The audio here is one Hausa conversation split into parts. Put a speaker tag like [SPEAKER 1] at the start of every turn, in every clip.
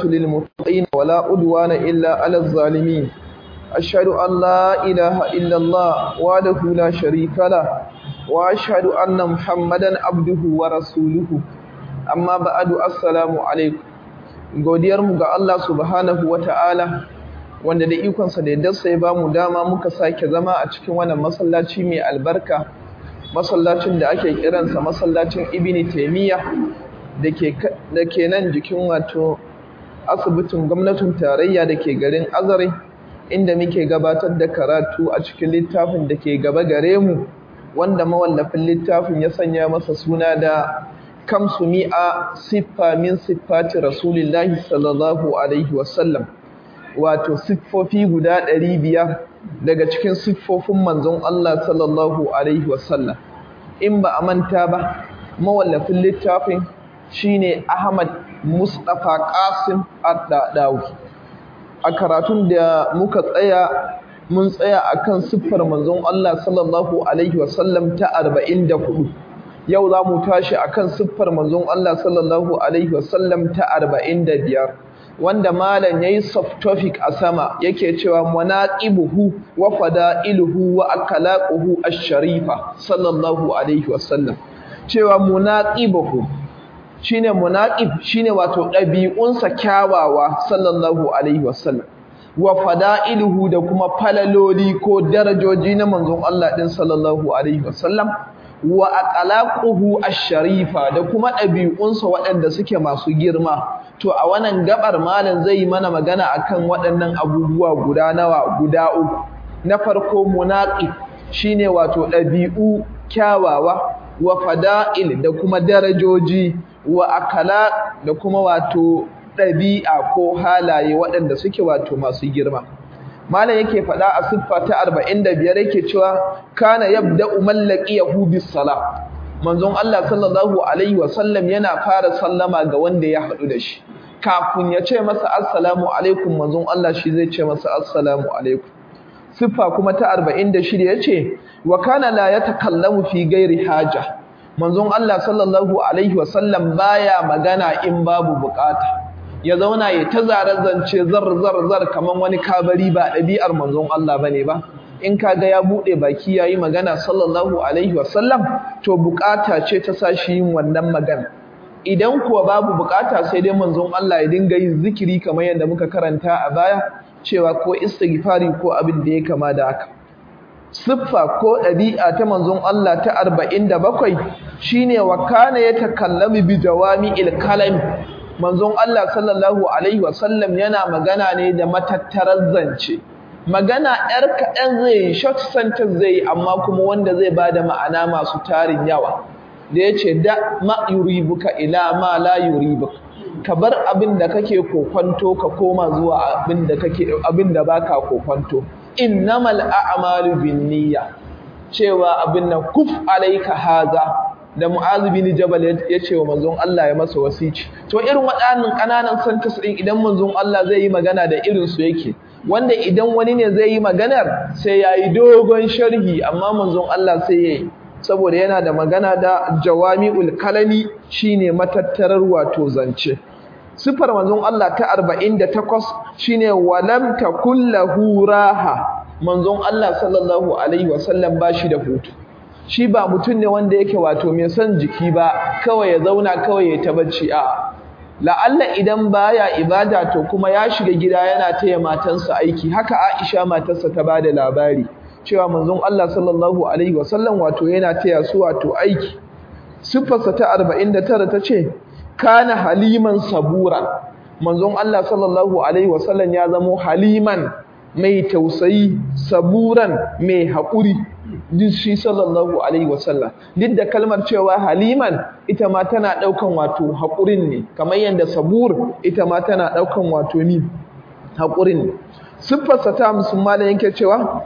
[SPEAKER 1] للمتقين ولا عدوان إلا على الظالمين أشهد أن لا إله إلا الله وحده لا شريك له وأشهد أن محمدا عبده ورسوله أما بعد السلام عليكم godiyarmu ga Allah subhanahu wa ta'ala wanda da ikonsa da yadda ya ba mu dama muka sake zama a cikin wannan masallaci mai albarka masallacin da ake kiransa masallacin ibini taimiyya da ke nan jikin wato asibitin gwamnatin tarayya da ke garin azare inda muke gabatar da karatu a cikin littafin da ke gaba gare mu wanda mawallafin littafin ya sanya masa suna da kamsu mi'a siffa min siffati rasulillahi sallallahu alaihi wasallam wato siffofi guda ɗari biyar daga cikin siffofin manzon Allah sallallahu alaihi wasallam in ba a manta ba mawallafin littafin shine Ahmad Mustapha Qasim Ad-Dadawi a karatun da muka tsaya mun tsaya akan siffar manzon Allah sallallahu alaihi wasallam ta 44 yau za mu tashi akan siffar manzon Allah sallallahu alaihi wasallam ta 45 wanda malam yayi subtopic a sama yake cewa munaqibuhu wa fada'iluhu wa akhlaquhu ash-sharifa sallallahu alaihi wasallam cewa munaqibuhu shine munaqib shine wato dabi'unsa kyawawa sallallahu alaihi wasallam wa fada'iluhu da kuma falaloli ko darajoji na manzon Allah din sallallahu alaihi wasallam wa aqlaquhu ash-sharifa da kuma ɗabi'unsa waɗanda suke masu girma to a wannan gabar malam zai mana magana akan waɗannan abubuwa guda nawa guda uku na farko munaqib shine wato ɗabi'u kyawawa wa fada'il da kuma darajoji wa akala da kuma wato ɗabi'a ko halaye waɗanda suke wato masu girma malam yake faɗa a siffa ta 45 yake cewa kana yabda'u mallaqiyahu bis salah manzon Allah sallallahu alaihi wasallam yana fara sallama ga wanda ya haɗu da shi kafin ya ce masa assalamu alaikum manzon Allah shi zai ce masa assalamu alaikum siffa kuma ta 46 yace wa kana la yatakallamu fi ghairi haja manzon Allah sallallahu alaihi wasallam baya magana in babu bukata ya zauna ya ta zare-zance zar-zar-zar kamar wani kabari ba ɗabi'ar manzon Allah bane ba in kaga ya buɗe baki yayi magana sallallahu alaihi wasallam to bukata ce ta sashi yin wannan magana idan kuwa babu bukata sai dai manzon Allah ya dinga yin zikiri kamar yadda muka karanta a baya cewa ko istighfari ko abin da ya kama da haka siffa ko ɗabi'a ta manzon Allah ta 47 shine wa kana yatakallamu bi jawami'il kalami manzon Allah sallallahu alaihi wasallam yana magana ne da matattarar zance magana yar kaɗan zai short sentence zai amma kuma wanda zai bada ma'ana masu tarin yawa da yace da ma yuribuka ila ma la yuribuka ka bar abin da kake kokwanto ka koma zuwa abin da kake abin da baka kokwanto innamal a'malu binniyya cewa abin nan kuf alayka haza da Mu'adh bin Jabal ya ce wa manzon Allah ya masa wasici to irin waɗannan ƙananan sentence din idan manzon Allah zai yi magana da irin su yake wanda idan wani ne zai yi maganar sai yayi dogon sharhi amma manzon Allah sai yayi saboda yana da magana da jawami'ul kalami shine matattarar wato zance sifar manzon Allah ta 48 shine walam takullahu raha manzon Allah sallallahu alaihi wasallam bashi da hutu shi ba mutum ne wanda yake wato mai son jiki ba kawai ya zauna kawai ya ta bacci a la'alla idan baya ibada to kuma ya shiga gida yana taya matansa aiki haka Aisha matarsa ta bada labari cewa manzon Allah sallallahu alaihi wasallam wato yana taya su wato aiki sifarsa ta 49 tace kana haliman sabura manzon Allah sallallahu alaihi wasallam ya zamo haliman mai tausayi saburan mai haƙuri duk shi sallallahu alaihi wasallam duk da kalmar cewa haliman ita ma tana ɗaukan wato haƙurin ne kamar yadda sabur ita ma tana ɗaukan wato ni haƙurin ne siffarsa ta musulma da yake cewa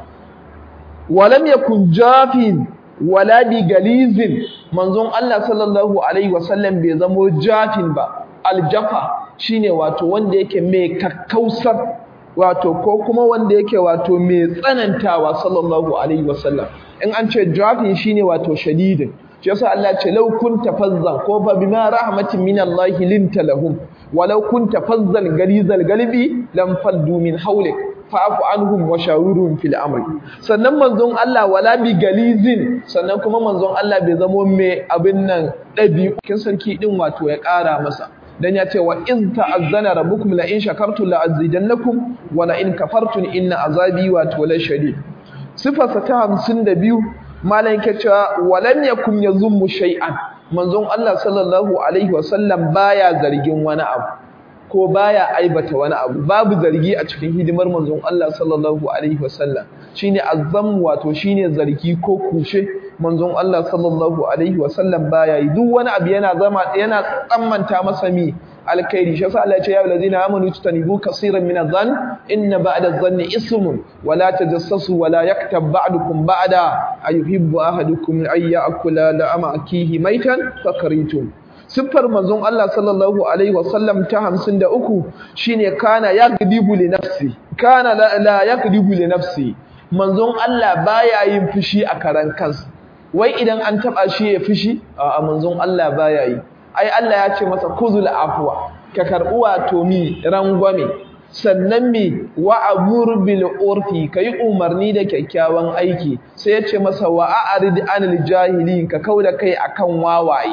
[SPEAKER 1] walam yakun jafin wala bi galizin manzon Allah sallallahu alaihi wasallam bai zamo jafin ba aljafa shine wato wanda yake mai kakkausar wato ko kuma wanda yake wato mai tsanantawa sallallahu alaihi wasallam in an ce jafin shine wato shadidin shi yasa Allah ce law kunta fazzan ko fa bima rahmatin min Allah linta lahum walau kunta fazzal galizal galbi lam faddu min hawlik fa'fu anhum wa shawirhum fil amri sannan manzon Allah wala bi galizin sannan kuma manzon Allah bai zamo mai abin nan dabi'u sarki din wato ya ƙara masa dan ya ce wa in ta'azzana rabbukum la in shakartum la azidannakum wa la in kafartum inna azabi wato la shadid sifarsa ta 52 malan yake cewa walam yakum yazummu shay'an manzon Allah sallallahu alaihi wasallam baya zargin wani abu ko baya aibata wani abu babu zargi a cikin hidimar manzon Allah sallallahu alaihi wasallam shine azzam wato shine zargi ko kushe manzon Allah sallallahu alaihi wasallam baya yi duk wani abu yana zama yana tsammanta masa mi alkhairi shi yasa Allah ya ce ya allazina amanu tutanibu kaseeran min adh-dhann inna ba'da adh-dhanni ismun wa la tajassasu wa la yaktab ba'dukum ba'da ayuhibbu ahadukum ay ya'kula la'ama akihi maitan fakaritum siffar manzon Allah sallallahu alaihi wasallam ta 53 shine kana yagdibu li nafsi kana la yagdibu li nafsi manzon Allah baya yin fushi a karan kansa wai idan an taba shi ya fushi a manzon Allah baya yi ai Allah ya ce masa kuzul afwa ka karbu wato mi rangwame sannan mi wa amur bil urfi kai umarni da kyakkyawan aiki sai ya ce masa wa a'rid anil jahilin ka kauda kai akan wawaye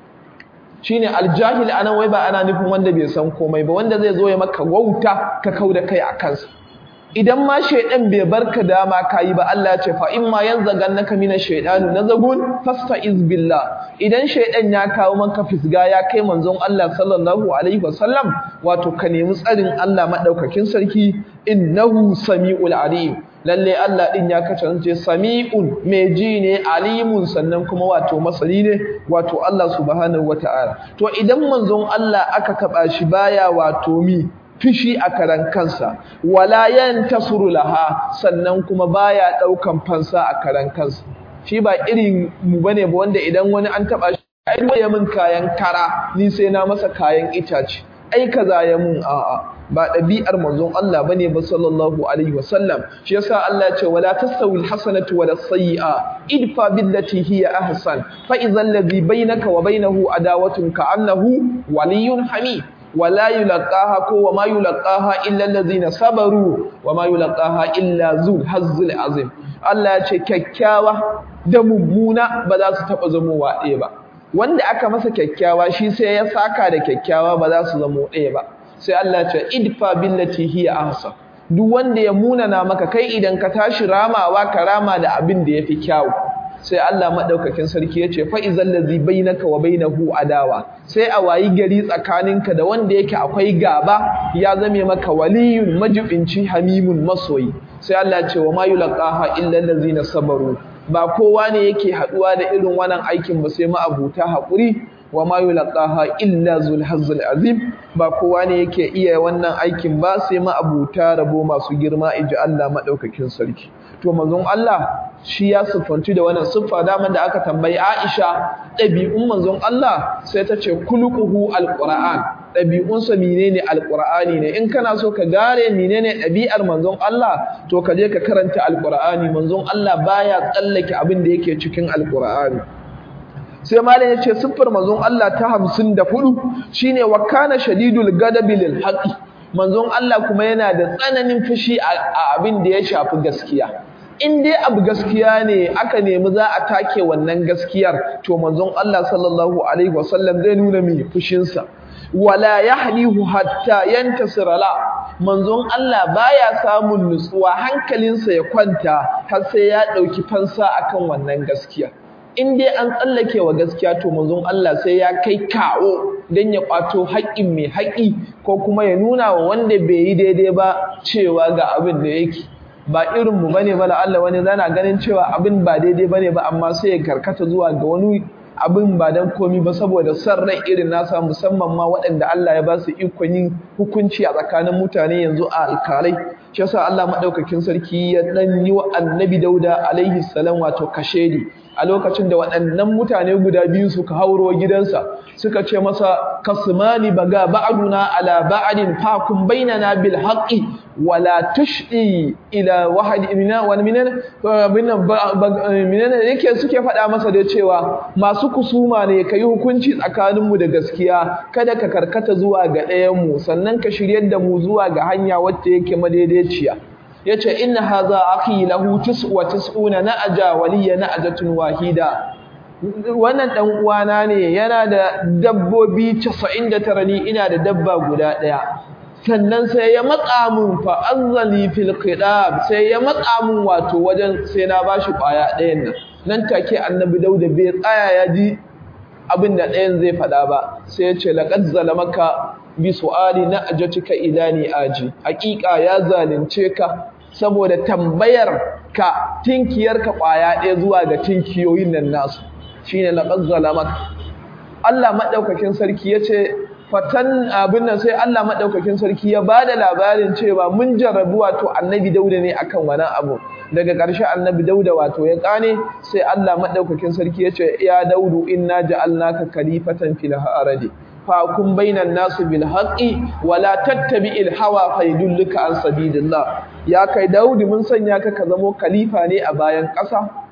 [SPEAKER 1] shine aljahil anan wai ba ana nufin wanda bai san komai ba wanda zai zo ya maka wauta ka kauda kai a kansa idan ma shaidan bai barka dama kayi ba Allah ya ce fa in ma yanzagannaka minash shaitani nazagun fasta'iz billah idan shaidan ya kawo maka fisga ya kai manzon Allah sallallahu alaihi wasallam wato ka nemi tsarin Allah madaukakin sarki innahu samiul alim lalle Allah din ya kasance sami'un mai ji ne alimun sannan kuma wato masani ne wato Allah subhanahu wataala to idan manzon Allah aka taba shi baya wato mi fishi a karan kansa wala yantasuru laha sannan kuma baya daukan fansa a karan kansa shi ba irin mu bane ba wanda idan wani an taba shi ai ya min kayan kara ni sai na masa kayan itace ai kaza ya mun a'a ba ɗabi'ar manzon Allah bane ba sallallahu alaihi wasallam shi yasa Allah ya ce wala tastawi alhasanatu wala sayyi'a idfa billati hiya ahsan fa idhal ladhi bainaka wa bainahu adawatun ka'annahu waliyyun hamid wala yulqaha ko wama yulqaha illa allazina sabaru wama yulqaha illa zul hazzul azim Allah ya ce kyakkyawa da mummuna ba za su taba zamowa ɗaya ba wanda aka masa kyakkyawa shi sai ya saka da kyakkyawa ba za su zamo ɗaya ba sai Allah ya ce idfa billati hiya ahsan duk wanda ya munana maka kai idan ka tashi ramawa ka rama da abin da yafi kyawu sai Allah madaukakin sarki yace fa izal ladzi bainaka wa bainahu adawa sai a wayi gari tsakaninka da wanda yake akwai gaba ya zame maka waliyun majibinci hamimun masoyi sai Allah ya ce wa ma yulqaha illa allazina sabaru ba kowa ne yake haduwa da irin wannan aikin ba sai ma'abuta hakuri wa ma yulqaha illa zul hazzul azim ba kowa ne yake iya wannan aikin ba sai ma'abuta rabo masu girma inji Allah madaukakin sarki to manzon Allah shi ya siffanci da wannan siffa daman da aka tambayi Aisha ɗabi'un manzon Allah sai ta ce kulquhu alquran ɗabi'unsa menene alqur'ani ne in kana so ka gare menene ɗabi'ar manzon Allah to ka je ka karanta alqur'ani manzon Allah baya tsallake abin da yake cikin alqur'ani sai malam ya ce siffar manzon Allah ta 54 shine wa kana shadidul gadabi lil haqi manzon Allah kuma yana da tsananin fushi a abin da ya shafi gaskiya in dai abu gaskiya ne aka nemi za a take wannan gaskiyar to manzon Allah sallallahu alaihi wasallam zai nuna mi fushinsa wala yahlihu hatta yantasira la manzon Allah baya samun nutsuwa hankalinsa ya kwanta har sai ya dauki fansa akan wannan gaskiya in dai an tsallake wa gaskiya to manzon Allah sai ya kai kawo dan ya kwato haƙƙin mai haƙƙi ko kuma ya nuna wa wanda bai yi daidai ba cewa ga abin da yake ba irin mu bane ba Allah wani zana ganin cewa abin ba daidai bane ba amma sai ya karkata zuwa ga wani abin ba dan komi ba saboda san rai irin nasa musamman ma waɗanda Allah ya ba su ikon yin hukunci a tsakanin mutane yanzu a alkalai shi yasa Allah madaukakin sarki ya dan yi wa annabi Dauda alaihi salam wato kashedi a lokacin da waɗannan mutane guda biyu suka hauro gidansa suka ce masa kasmani baga ba'duna ala ba'din fakum bainana bil haqqi wala tushdi ila wahid minna wa minna minna yake suke faɗa masa da cewa masu kusuma ne kai hukunci tsakanin mu da gaskiya kada ka karkata zuwa ga ɗayan mu sannan ka shiryar da mu zuwa ga hanya wacce yake madaidaiciya yace inna hadha akhi lahu tis'u tis'una na'aja waliya na'ajatun wahida wannan dan uwana ne yana da dabbobi 99 ni ina da dabba guda daya sannan sai ya matsa mun fa azzali fil qidab sai ya matsa mun wato wajen sai na bashi kwaya ɗayan nan nan take annabi dauda bai tsaya ya ji abin da ɗayan zai faɗa ba sai ya ce laqad zalamaka bi su'ali na ajatika ilani aji haƙiƙa ya zalunce ka saboda tambayar ka tinkiyar ka kwaya ɗaya zuwa ga tinkiyoyin nan nasu shine laqad zalamaka Allah madaukakin sarki yace fatan abin nan sai Allah madaukakin sarki ya bada labarin cewa mun jarrabu wato annabi Dauda ne akan wannan abu daga ƙarshe annabi Dauda wato ya kane sai Allah madaukakin sarki yace ya Daudu inna ja'alnaka khalifatan fil ardi فاكم بين الناس بالحق ولا تتبع الهوى فيدلك عن سبيل الله ya kai Daudi mun sanya ka ka zamo khalifa ne a bayan ƙasa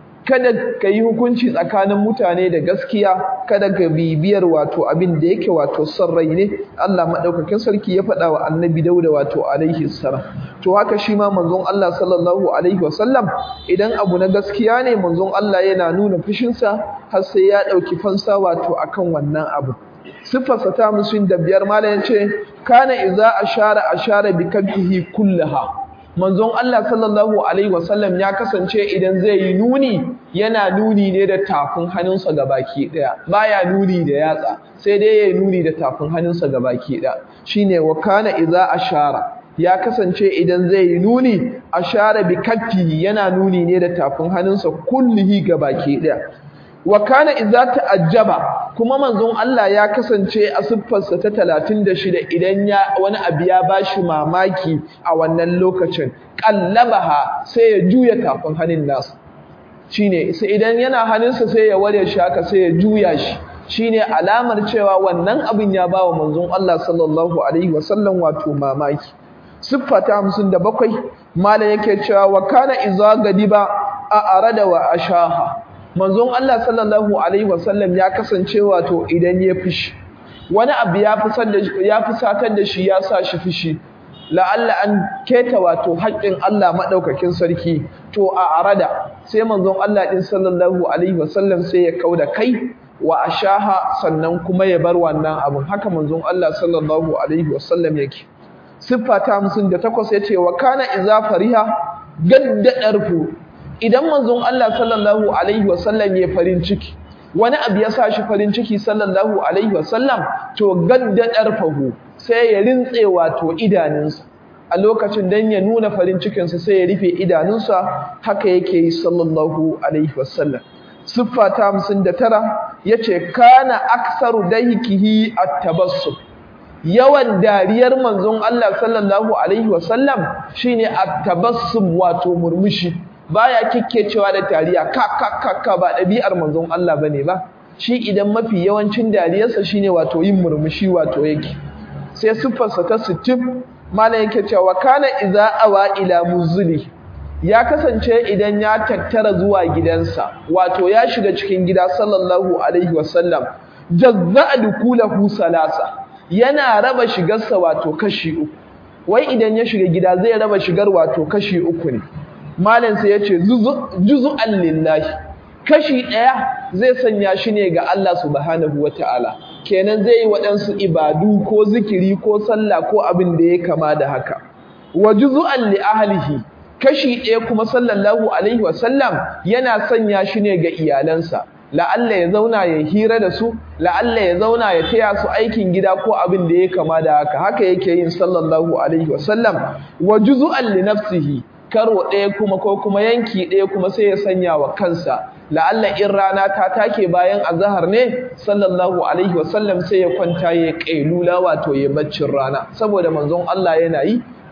[SPEAKER 1] kada ka yi hukunci tsakanin mutane da gaskiya kada ka bibiyar wato abin da yake wato son rai ne Allah madaukakin sarki ya faɗa wa annabi Dauda wato alaihi salam to haka shi ma manzon Allah sallallahu alaihi wasallam idan abu na gaskiya ne manzon Allah yana nuna fushinsa har sai ya ɗauki fansa wato akan wannan abu siffarsa ta musulun da biyar malam ya ce kana iza ashara ashara bi kabhihi kullaha manzon Allah sallallahu alaihi wasallam ya kasance idan zai yi nuni yana nuni ne da tafin hannunsa gabaki daya baya nuni da yatsa sai dai yayi nuni da tafin hannunsa gabaki daya shine wa kana iza ashara ya kasance idan zai yi nuni ashara bi kaffihi yana nuni ne da tafin hannunsa kullihi gabaki daya wa kana idza ta'ajjaba kuma manzon Allah ya kasance a siffarsa ta 36 idan ya wani abu ya bashi mamaki a wannan lokacin qallabaha sai ya juya tafin hannun nasu shine sai idan yana hannunsa sai ya ware shi haka sai ya juya shi shine alamar cewa wannan abin ya bawa manzon Allah sallallahu alaihi wasallam wato mamaki siffa ta 57 malam yake cewa wa kana idza gadiba a arada wa ashaha manzon Allah sallallahu alaihi wasallam ya kasance wato idan ya fishi wani abu ya fusar da ya fusatar da shi ya sa shi fishi la'alla an keta wato haƙƙin Allah madaukakin sarki to a arada sai manzon Allah din sallallahu alaihi wasallam sai ya kauda kai wa ashaha sannan kuma ya bar wannan abun haka manzon Allah sallallahu alaihi wasallam yake siffa ta 58 yace wa kana iza fariha gadda darfu idan manzon Allah sallallahu alaihi wasallam ya farin ciki wani abu ya sa shi farin ciki sallallahu alaihi wasallam to gadda darfahu sai ya rintse wato idanunsa a lokacin dan ya nuna farin cikinsa sai ya rufe idanunsa haka yake yi sallallahu alaihi wasallam siffa ta 59 yace kana aksaru daykihi at-tabassum yawan dariyar manzon Allah sallallahu alaihi wasallam shine at-tabassum wato murmushi baya kikkecewa da tariya ka ka ka ka ba dabi'ar manzon Allah bane ba shi idan mafi yawancin dariyarsa shine wato yin murmushi wato yake sai siffarsa ta 60 malam yake cewa kana iza awa ila muzuli ya kasance idan ya tattara zuwa gidansa wato ya shiga cikin gida sallallahu alaihi wasallam jazza'a dukulahu salasa yana raba shigarsa wato kashi uku wai idan ya shiga gida zai raba shigar wato kashi uku ne malam sai yace juz'an lillahi kashi daya zai sanya shi ne ga Allah subhanahu wataala kenan zai yi waɗansu ibadu ko zikiri ko sallah ko abin da ya kama da haka wa juz'an li ahlihi kashi ɗaya kuma sallallahu alaihi wasallam yana sanya shi ne ga iyalansa la'alla ya zauna ya hira da su la'alla ya zauna ya taya su aikin gida ko abin da ya kama da haka haka yake yin sallallahu alaihi wasallam wa juz'an li nafsihi karo ɗaya kuma ko kuma yanki ɗaya kuma sai ya sanya wa kansa la'alla in rana ta take bayan azhar ne sallallahu alaihi wasallam sai ya kwanta ya kailula wato ya baccin rana saboda manzon Allah yana yi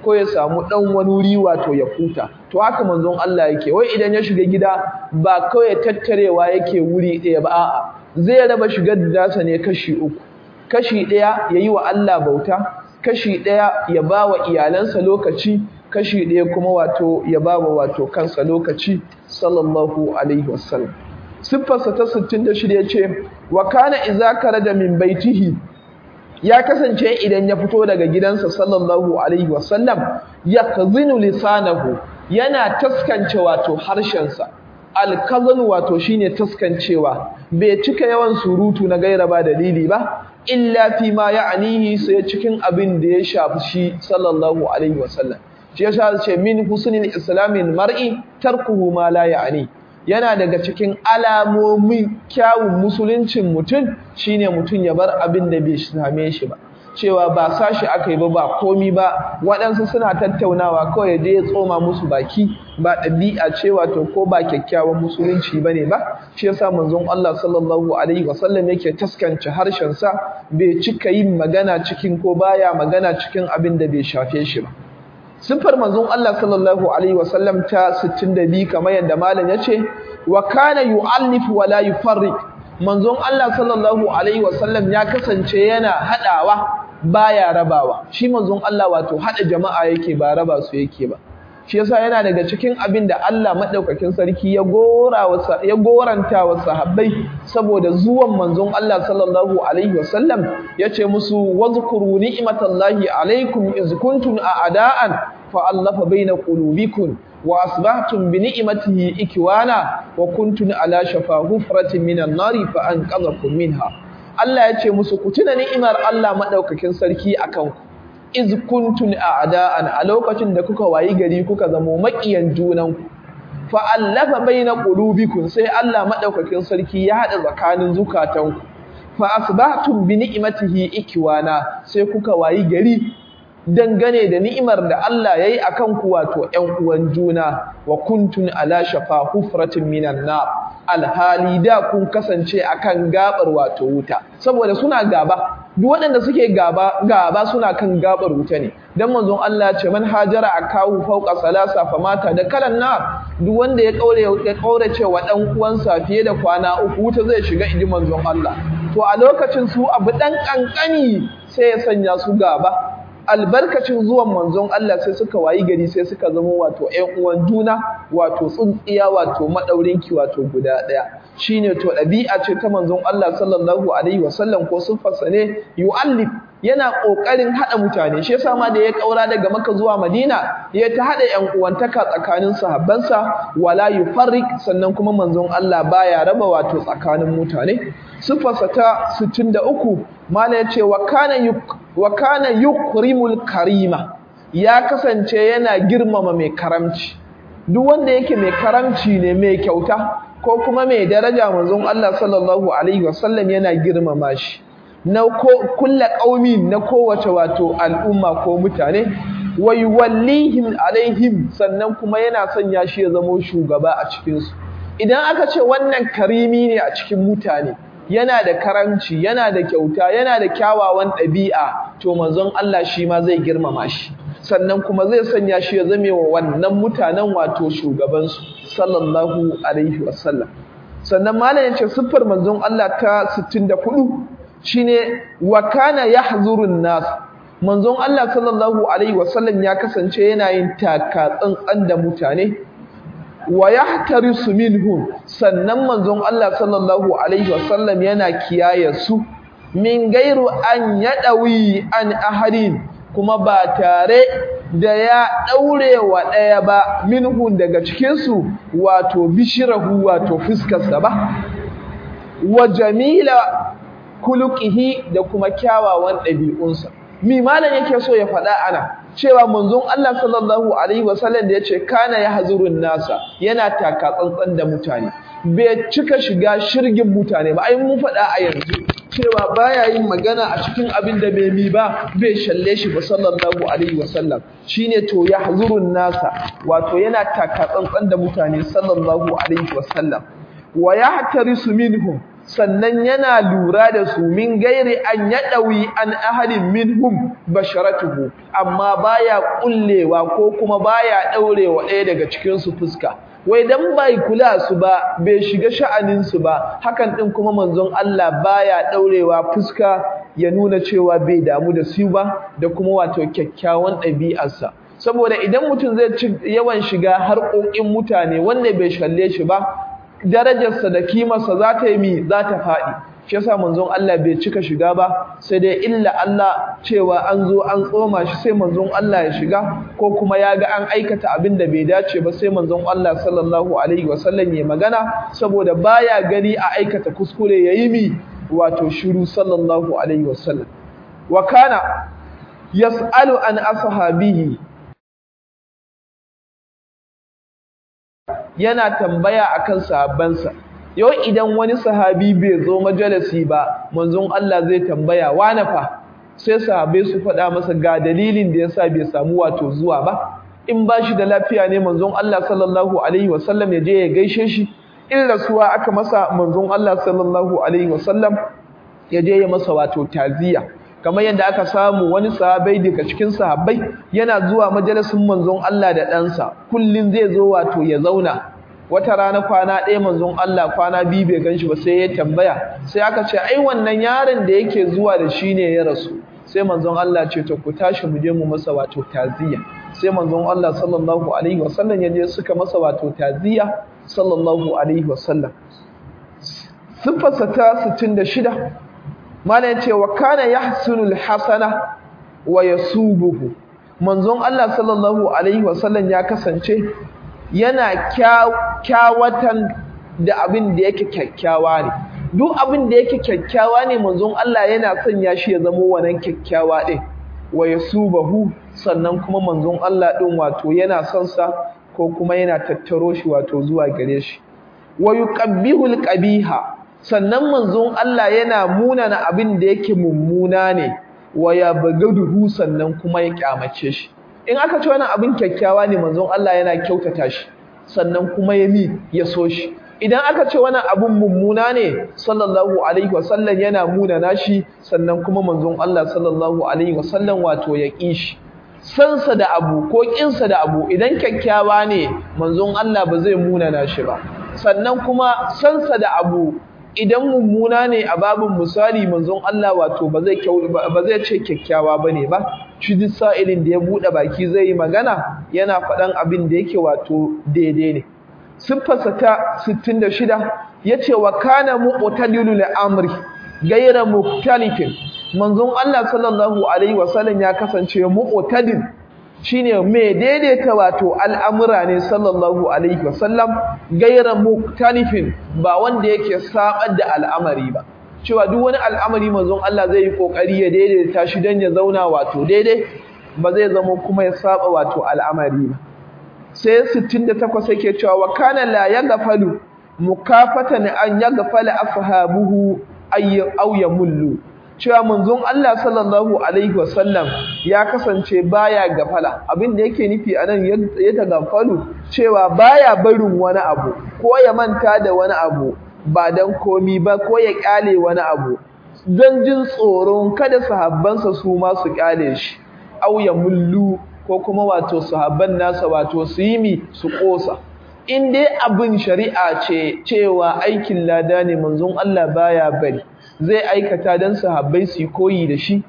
[SPEAKER 1] ko ya samu dan wani wuri wato ya huta to haka manzon Allah yake wai idan ya shiga gida ba kawai tattarewa yake wuri ɗaya ba a'a zai raba shigar dasa ne kashi uku kashi ɗaya yayi wa Allah bauta kashi ɗaya ya ba wa iyalansa lokaci kashi ɗaya kuma wato ya ba wa wato kansa lokaci sallallahu alaihi wasallam siffarsa ta 66 yace wa kana idza da min baitihi ya kasance idan ya fito daga gidansa sallallahu alaihi wasallam yakzinu lisanahu yana taskance wato harshensa alkazan wato shine taskancewa bai cika yawan surutu na gaira ba dalili ba illa fi ma ya'nihi sai cikin abin da ya shafi shi sallallahu alaihi wasallam shi yasa ce min husnil islamin mar'i tarkuhu ma la ya'ni yana daga cikin alamomin kyawun musuluncin mutum shine mutum ya bar abin da bai same shi ba cewa ba sashi aka yi ba ba komi ba waɗansu suna tattaunawa kawai da ya tsoma musu baki ba ɗabi'a ce wato ko ba kyakkyawan musulunci ba ne ba shi yasa manzon Allah sallallahu alaihi wasallam yake taskance harshensa bai cika yin magana cikin ko baya magana cikin abin da bai shafe shi ba siffar manzon Allah sallallahu alaihi wasallam ta 62 kamar yadda malam yace wa kana yu'allifu wa la yufarriq manzon Allah sallallahu alaihi wasallam ya kasance yana hadawa baya rabawa shi manzon Allah wato hada jama'a yake ba raba su yake ba shi yasa yana daga cikin abin da Allah madaukakin sarki ya gora wa ya goranta wa sahabbai saboda zuwan manzon Allah sallallahu alaihi wasallam yace musu wazkuru ni'matallahi alaikum iz kuntum a'da'an fa allafa baina qulubikum wa asbahtum bi ni'matihi ikwana wa kuntum ala shafa hufratin minan nari fa anqadhakum minha Allah yace musu ku tuna ni'imar Allah madaukakin sarki akan ku iz kuntum a'da'an a lokacin da kuka wayi gari kuka zamo makiyan junanku fa allafa baina qulubikum sai Allah madaukakin sarki ya hada tsakanin zukatanku fa asbahtum bi ni'matihi ikwana sai kuka wayi gari dangane da ni'imar da Allah yayi akan ku wato ƴan uwan juna wa kuntun ala shafa hufratin minan nar alhali da kun kasance akan gabar wato wuta saboda suna gaba duk waɗanda suke gaba gaba suna kan gabar wuta ne dan manzon Allah ce man hajara akahu fawqa salasa famata da kalan nar duk wanda ya kaure ya kaure cewa dan uwansa fiye da kwana uku wuta zai shiga inji manzon Allah to a lokacin su abu dan kankani sai ya sanya su gaba albarkacin zuwan manzon Allah sai suka wayi gari sai suka zama wato ƴan uwan juna wato tsuntsiya wato madaurinki wato guda ɗaya shine to ɗabi'a ce ta manzon Allah sallallahu alaihi wasallam ko siffarsa ne yu'allif yana kokarin hada mutane shi yasa ma da ya kaura daga Makka zuwa Madina ya ta hada ƴan uwantaka tsakanin sahabbansa wala yufarrik sannan kuma manzon Allah baya raba wato tsakanin mutane siffarsa ta 63 mala yace wa kana wa kana yukrimul karima ya kasance yana girmama mai karamci duk wanda yake mai karamci ne mai kyauta ko kuma mai daraja manzon Allah sallallahu alaihi wasallam yana girmama shi na ko kullu qaumi na kowace wato al'umma ko mutane wa yuwallihim alaihim sannan kuma yana sanya shi ya zama shugaba a cikin su idan aka ce wannan karimi ne a cikin mutane yana da karamci yana da kyauta yana da kyawawan ɗabi'a to manzon Allah shi ma zai girmama shi sannan kuma zai sanya shi ya zame wa wannan mutanen wato shugabansu sallallahu alaihi wasallam sannan malam yace siffar manzon Allah ta 64 shine wa kana yahzurun nas manzon Allah sallallahu alaihi wasallam ya kasance yana yin taka tsantsan da mutane wa yahtarisu minhum sannan manzon Allah sallallahu alaihi wasallam yana kiyaye su min gairu an yadawi an ahadin kuma ba tare da ya daure wa daya ba minhum daga cikin su wato bishirahu wato fuskarsa ba wa jamila kuluqihi da kuma kyawawan ɗabi'unsa mi malam yake so ya faɗa ana cewa manzon Allah sallallahu alaihi wasallam da yace kana yahzurun nasa yana taka tsantsan da mutane bai cika shiga shirgin mutane ba ai mun faɗa a yanzu cewa baya yin magana a cikin abin da bai mi ba bai shalle shi ba sallallahu alaihi wasallam shine to yahzurun nasa wato yana taka tsantsan da mutane sallallahu alaihi wasallam wa yahtarisu minhum sannan yana lura da su min gairi an yadawi an ahadin minhum basharatuhu amma baya kullewa ko kuma baya daurewa ɗaya daga cikin su fuska wai dan bai kula su ba bai shiga sha'anin su ba hakan din kuma manzon Allah baya daurewa fuska ya nuna cewa bai damu da su ba da kuma wato kyakkyawan ɗabi'arsa saboda idan mutum zai ci yawan shiga harkokin mutane wanda bai shalle shi ba darajarsa da kimarsa za ta yi mi za ta faɗi shi yasa manzon Allah bai cika shiga ba sai dai illa Allah cewa an zo an tsoma shi sai manzon Allah ya shiga ko kuma ya ga an aikata abin da bai dace ba sai manzon Allah sallallahu alaihi wasallam ya magana saboda baya gani a aikata kuskure yayi mi wato shiru sallallahu alaihi wasallam wa kana yas'alu an ashabihi yana tambaya akan sahabbansa yau idan wani sahabi bai zo majalisi ba manzon Allah zai tambaya wane fa sai sahabbai su faɗa masa ga dalilin da yasa bai samu wato zuwa ba in ba shi da lafiya ne manzon Allah sallallahu alaihi wasallam ya je ya gaishe shi in rasuwa aka masa manzon Allah sallallahu alaihi wasallam ya je ya masa wato taziya kamar yadda aka samu wani sahabai daga cikin sahabbai yana zuwa majalisin manzon Allah da ɗansa kullum zai zo wato ya zauna wata rana kwana ɗaya manzon Allah kwana biyu bai ganshi ba sai ya tambaya sai aka ce ai wannan yaron da yake zuwa da shi ne ya rasu sai manzon Allah ce to ku tashi mu je mu masa wato taziya sai manzon Allah sallallahu alaihi wasallam ya je suka masa wato taziya sallallahu alaihi wasallam sifarsa ta 66 mana yace wa kana yahsunul hasana wa yasubuhu manzon Allah sallallahu alaihi wasallam ya kasance yana kyawatan da abin da yake kyakkyawa ne duk abin da yake kyakkyawa ne manzon Allah yana sanya shi ya zama wannan kyakkyawa din wa yasubahu sannan kuma manzon Allah din wato yana son sa ko kuma yana tattaro shi wato zuwa gare shi wa yuqabbihul qabiha sannan manzon Allah yana munana abin da yake mummuna ne wa ya bagaduhu sannan kuma ya kyamace shi in aka ce wannan abin kyakkyawa ne manzon Allah yana kyautata shi sannan kuma ya mi ya so shi idan aka ce wannan abin mummuna ne sallallahu alaihi wasallam yana munana shi sannan kuma manzon Allah sallallahu alaihi wasallam wato ya ƙi shi sansa da abu ko ƙinsa da abu idan kyakkyawa ne manzon Allah ba zai munana shi ba sannan kuma sansa da abu idan mummuna ne a babin misali manzon Allah wato ba zai ba zai ce kyakkyawa bane ba shi duk sa'ilin da ya bude baki zai yi magana yana faɗan abin da yake wato daidai ne siffarsa ta 66 yace wa kana mu'tadilul amri ghayra muktalifin manzon Allah sallallahu alaihi wasallam ya kasance mu'tadil shine mai daidaita wato al'amura ne sallallahu alaihi wasallam gaira muktalifin ba wanda yake sabar da al'amari ba cewa duk wani al'amari manzon Allah zai yi kokari ya daidaita shi dan ya zauna wato daidai ba zai zama kuma ya saba wato al'amari ba sai 68 yake cewa wa kana la yaghfalu mukafatan an yaghfala ashabuhu ay aw yamullu cewa manzon Allah sallallahu alaihi wasallam ya kasance baya gafala abin da yake nufi anan ya tagafalu cewa baya barin wani abu ko ya manta da wani abu ba dan komi ba ko ya kyale wani abu don jin tsoron kada sahabbansa su ma su kyale shi au ya mullu ko kuma wato sahabban nasa wato su yi mi su kosa in dai abin shari'a ce cewa aikin lada ne manzon Allah baya bari zai aikata don sahabbai su yi koyi da shi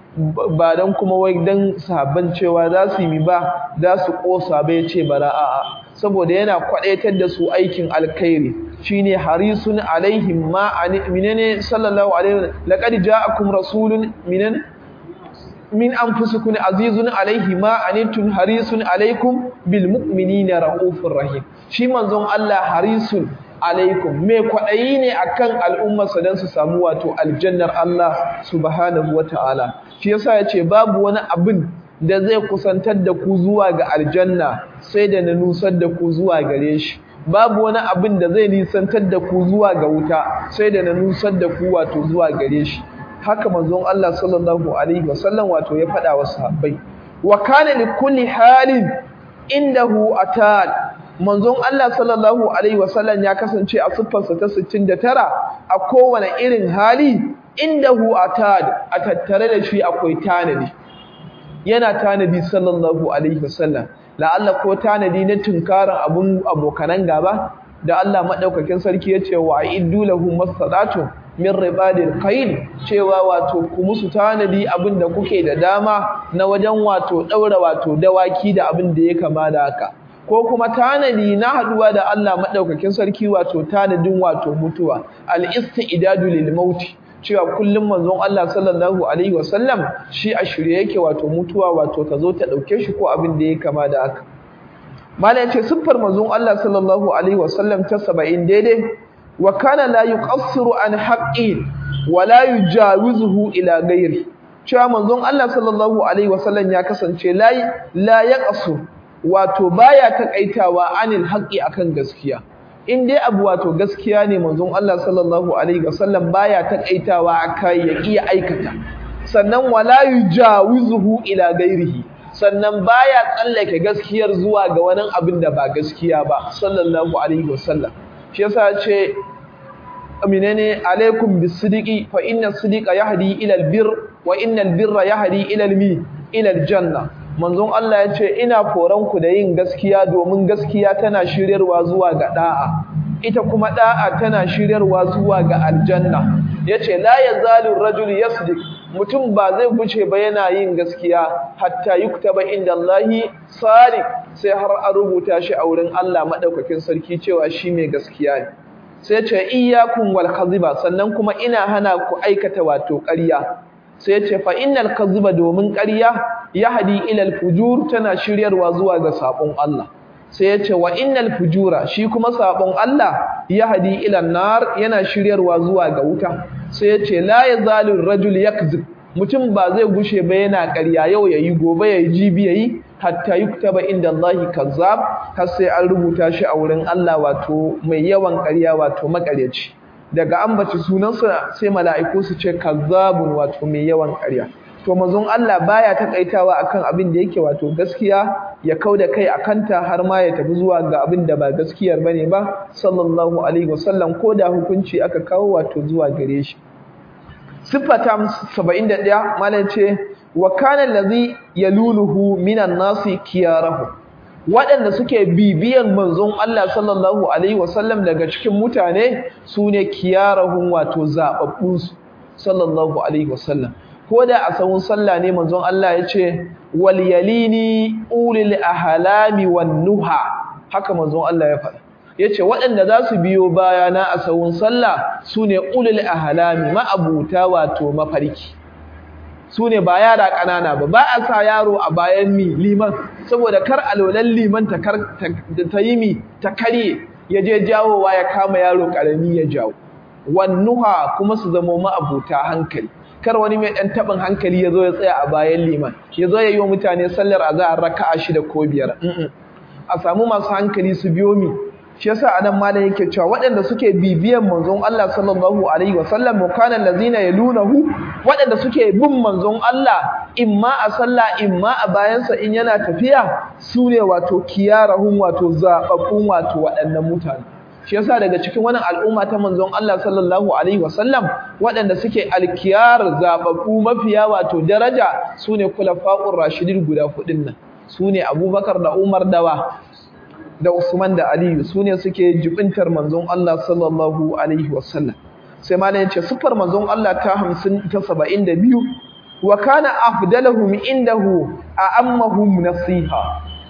[SPEAKER 1] ba don kuma wai don sahabban cewa za su yi ba za su ƙosa bai ce bara a'a saboda yana kwaɗaitar da su aikin alkhairi shine harisun alaihim ma minane sallallahu alaihi laqad ja'akum rasulun minan min anfusikum azizun alaihi ma anitun harisun alaikum bil mu'minina raufur rahim shi manzon Allah harisun alaikum me kwaɗayi ne akan al'ummarsa don su samu wato aljannar Allah subhanahu wata'ala shi yasa yace babu wani abin da zai kusantar da ku zuwa ga aljanna sai da na nusar da ku zuwa gare shi babu wani abin da zai nisantar da ku zuwa ga wuta sai da na nusar da ku wato zuwa gare shi haka manzon Allah sallallahu alaihi wasallam wato ya faɗa wa sahabbai wa kana li kulli halin indahu atal manzon Allah sallallahu alaihi wasallam ya kasance a siffarsa ta 69 a kowane irin hali indahu atad a tattare da shi akwai tanadi yana tanadi sallallahu alaihi wasallam la'alla ko tanadi na tunkarin abun abokanan gaba da Allah madaukakin sarki yace wa iddu lahum masadatu min ribadil khayl cewa wato ku musu tanadi abin da kuke da dama na wajen wato daura wato dawaki da abin da ya kama da haka ko kuma tanadi na haduwa da Allah madaukakin sarki wato tanadin wato mutuwa al-istidadu lil maut cewa kullum manzon Allah sallallahu alaihi wasallam shi a shirye yake wato mutuwa wato ta zo ta dauke shi ko abin da ya kama da haka malai ce siffar manzon Allah sallallahu alaihi wasallam ta 70 daidai wa kana la yuqassiru an haqqi wa la yujawizuhu ila ghairi cewa manzon Allah sallallahu alaihi wasallam ya kasance la la yaqasu wato baya takaitawa anil haqqi akan gaskiya in dai abu wato gaskiya ne manzon Allah sallallahu alaihi wasallam baya takaitawa akai ya iya aikata sannan wala yujawizuhu ila ghairihi sannan baya tsallake gaskiyar zuwa ga wani abin da ba gaskiya ba sallallahu alaihi wasallam shi yasa ce aminene alaikum bisidiqi fa inna sidiqa yahdi ila albir wa innal birra yahdi ila almi ila aljanna manzon Allah ya ce ina koran ku da yin gaskiya domin gaskiya tana shiryarwa zuwa ga da'a ita kuma da'a tana shiryarwa zuwa ga aljanna yace la yazalu rajul yasdiq mutum ba zai guce ba yana yin gaskiya hatta yuktaba inda Allahi sadiq sai har an rubuta shi a wurin Allah madaukakin sarki cewa shi mai gaskiya ne sai ce iyyakum wal kadhiba sannan kuma ina hana ku aikata wato ƙarya sai ce fa innal kadhiba domin ƙarya yahdi ila al fujur tana shiryarwa zuwa ga sabon Allah sai ya ce wa innal fujura shi kuma sabon Allah yahdi ila nar yana shiryarwa zuwa ga wuta sai ya ce la yazalu rajul yakzib mutum ba zai gushe ba yana ƙarya yau yayi gobe yayi jibi yayi hatta yuktaba inda Allahi kazzab har sai an rubuta shi a wurin Allah wato mai yawan ƙarya wato makaryaci daga ambaci sunansa sai mala'iku su ce kazzabun wato mai yawan ƙarya to manzon Allah baya takaitawa akan abin da yake wato gaskiya ya kauda kai akanta har ma ya tafi zuwa ga abin da ba gaskiyar bane ba sallallahu alaihi wasallam ko da hukunci aka kawo wato zuwa gare shi sifata 71 malam ce wa kana allazi yaluluhu minan nasi kiyarahu waɗanda suke bibiyan manzon Allah sallallahu alaihi wasallam daga cikin mutane sune kiyarahun wato zababbun su sallallahu alaihi wasallam ko da a sahun sallah ne manzon Allah ya ce wal yalini ulil ahlami wan nuha haka manzon Allah ya faɗa yace waɗanda za su biyo bayana a sahun sallah sune ulil ahlami ma'abuta wato mafarki su ne ba yara ƙanana ba ba a sa yaro a bayan mi liman saboda kar alolan liman ta ta yi mi ta karye ya je jawowa ya kama yaro ƙarami ya jawo wannuha kuma su zama ma'abuta hankali kar wani mai ɗan taɓin hankali ya zo ya tsaya a bayan liman ya zo ya yi wa mutane sallar azahar raka'a shida ko biyar a samu masu hankali su biyo mi shi yasa anan malam yake cewa waɗanda suke bibiyan manzon Allah sallallahu alaihi wasallam kana allazina yalunahu waɗanda suke bin manzon Allah imma a sallah imma a bayansa in yana tafiya sune wato kiyarahum wato zababbun wato waɗannan mutane shi yasa daga cikin wannan al'umma ta manzon Allah sallallahu alaihi wasallam waɗanda suke alkiyar zababbu mafiya wato daraja sune kulafa'ur rashidin guda hudun nan sune Abubakar da Umar dawa da Usman da Aliyu su ne suke jibintar manzon Allah sallallahu alaihi wasallam sai malam yace sifar manzon Allah ta 50 ta 72 wa kana afdaluhum indahu a'ammahum nasiha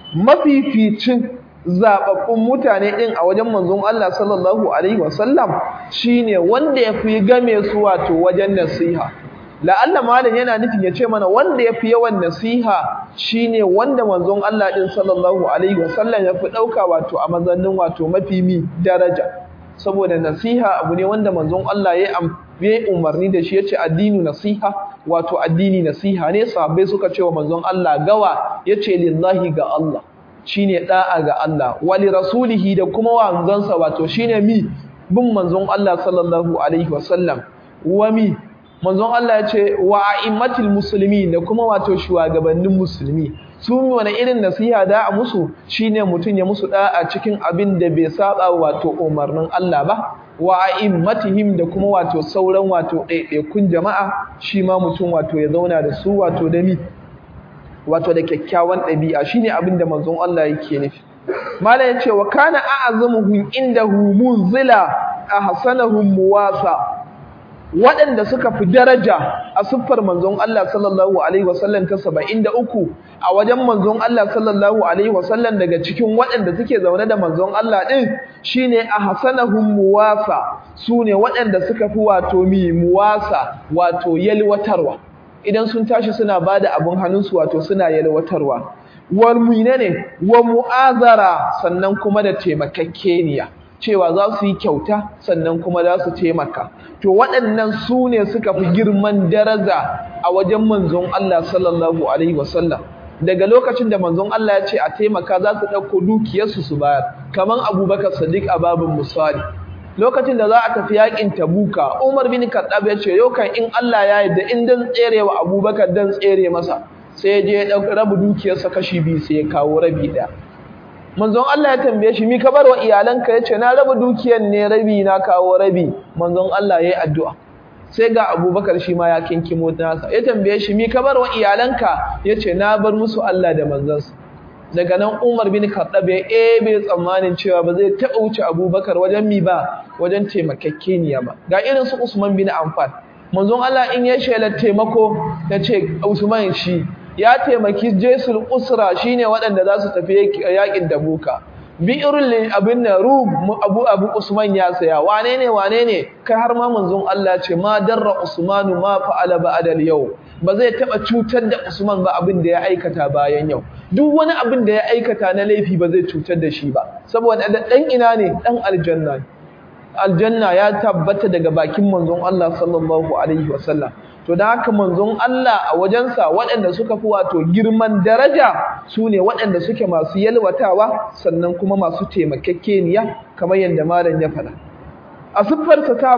[SPEAKER 1] mafificin zababbun mutane din a wajen manzon Allah sallallahu alaihi wasallam shine wanda yafi game su wato wajen nasiha la'alla malam yana nufin ya ce mana wanda ya fi yawan nasiha shine wanda manzon Allah din sallallahu alaihi wasallam ya fi ɗauka wato a mazannin wato mafi mi daraja saboda nasiha abu ne wanda manzon Allah ya yi umarni da shi ya ce addini nasiha wato addini nasiha ne sahabbai suka ce wa manzon Allah gawa ya ce lillahi ga Allah shine da'a ga Allah wali rasulihi da kuma wanzansa wato shine mi bin manzon Allah sallallahu alaihi wasallam wa mi manzon Allah ya ce wa a'immatil muslimin da kuma wato shugabannin musulmi su wani irin nasiha da a musu shine mutum ya musu da'a cikin abin da bai saba wato umarnin Allah ba wa a'immatihim da kuma wato sauran wato ɗaiɗaikun jama'a shi ma mutum wato ya zauna da su wato da mi wato da kyakkyawan ɗabi'a shine abin da manzon Allah yake nufi mala ya ce wa kana a'azamuhum indahu munzila ahsanahum muwasa waɗanda suka fi daraja a siffar manzon Allah sallallahu alaihi wasallam ta 73 a wajen manzon Allah sallallahu alaihi wasallam daga cikin waɗanda suke zaune da manzon Allah din shine ahsanahum muwasa sune waɗanda suka fi wato mi muwasa wato yalwatarwa idan sun tashi suna bada abun hannunsu wato suna yalwatarwa wal ne wa mu'azara sannan kuma da taimakakeniya cewa za su yi kyauta sannan kuma za su taimaka to waɗannan su ne suka fi girman daraja a wajen manzon Allah sallallahu alaihi wasallam daga lokacin da manzon Allah ya ce a taimaka za su ɗauko dukiyarsu su bayar kamar abubakar sadiq a babin misali lokacin da za a tafi yakin tabuka umar bin kaddab ya ce yau kan in Allah ya yarda in dan tserewa abubakar dan tsere masa sai ya je ya rabu dukiyarsa kashi biyu sai ya kawo rabi ɗaya manzon Allah ya tambaye shi mi ka bar wa iyalanka yace na raba dukiyar ne rabi na kawo rabi manzon Allah yayi addu'a sai ga Abubakar shi ma ya kinkimo nasa ya tambaye shi mi ka bar wa iyalanka yace na bar musu Allah da manzansa daga nan Umar bin Khattab ya ebe tsammanin cewa ba zai taɓa wuce Abubakar wajen mi ba wajen taimakekeniya ba ga irin su Usman bin Affan manzon Allah in ya shela taimako yace Usman shi ya taimaki jesul usra shine waɗanda za su tafi yakin dabuka bi'irul abin na rum abu abu usman ya saya wane ne wane ne kai har ma manzon Allah ce ma darra usmanu ma fa'ala ba'da yau ba zai taba cutar da usman ba abin da ya aikata bayan yau duk wani abin da ya aikata na laifi ba zai cutar da shi ba saboda dan ina ne dan aljanna aljanna ya tabbata daga bakin manzon Allah sallallahu alaihi wasallam to da haka manzon Allah a wajensa waɗanda suka fi wato girman daraja su ne waɗanda suke masu yalwatawa sannan kuma masu taimakekeniya kamar yadda malam ya faɗa a siffarsa ta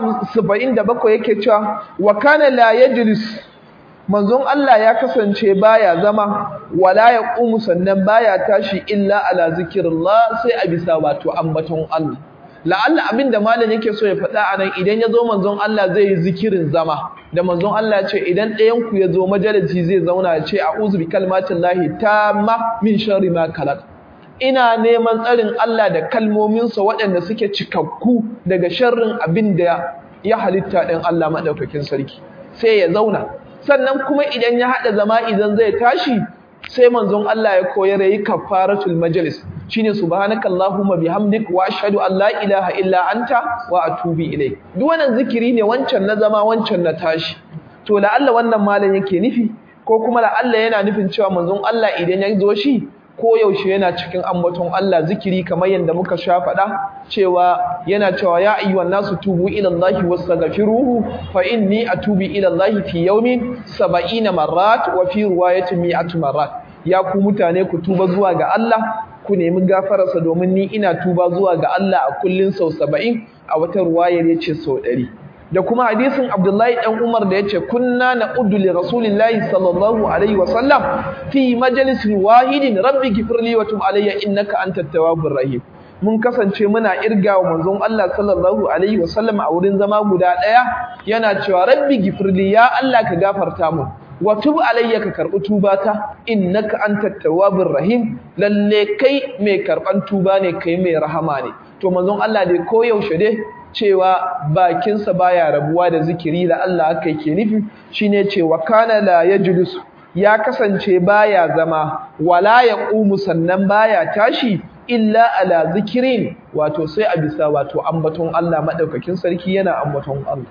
[SPEAKER 1] 77 yake cewa wa kana la yajlis manzon Allah ya kasance baya zama wala yaqumu sannan baya tashi illa ala zikrillah sai a bisa wato ambaton Allah la'alla abinda malam yake so ya faɗa anan idan ya zo manzon Allah zai yi zikirin zama da manzon Allah ya ce idan ɗayan ku ya zo majalisi zai zauna ya ce a'udhu bi kalmatin lahi tamma min sharri ma khalaq ina neman tsarin Allah da kalmominsa waɗanda suke cikakku daga sharrin abin da ya halitta ɗin Allah maɗaukakin sarki sai ya zauna sannan kuma idan ya haɗa zama idan zai tashi sai manzon Allah ya koyar yayi kafaratul majlis shine subhanakallahumma bihamdik wa ashhadu an la ilaha illa anta wa atubu ilayk duk wannan zikiri ne wancan na zama wancan na tashi to la'alla wannan malam yake nufi ko kuma la'alla yana nufin cewa manzon Allah idan ya zo shi ko yaushe yana cikin ambaton Allah zikiri kamar yadda muka sha faɗa cewa yana cewa ya ayyuhan nasu tubu ila Allah wastaghfiruhu fa inni atubu ila Allah fi yawmin 70 marrat wa fi riwayatin 100 marrat ya ku mutane ku tuba zuwa ga Allah ku nemi gafararsa domin ni ina tuba zuwa ga Allah a kullun sau 70 a wata riwayar yace sau 100 da kuma hadisin Abdullahi dan Umar da yace kunna na'uddu li rasulillahi sallallahu alaihi wa sallam fi majlisin wahidin rabbi ghfirli wa tub alayya innaka antat tawwabur rahim mun kasance muna irgawa manzon Allah sallallahu alaihi wa sallam a wurin zama guda daya yana cewa rabbi ghfirli ya Allah ka gafarta mu wa tub alayya ka karbi tubata innaka antat tawwabur rahim lalle kai mai karban tuba ne kai mai rahama ne to manzon Allah dai koyaushe dai cewa bakinsa baya rabuwa da zikiri da Allah aka yake nufi shine cewa kana la yajlis ya kasance baya zama wala yaqumu sannan baya tashi illa ala zikirin wato sai a bisa wato ambaton Allah madaukakin sarki yana ambaton Allah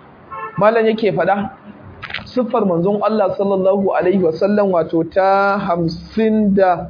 [SPEAKER 1] mallan yake fada siffar manzon Allah sallallahu alaihi wasallam wato ta 50 da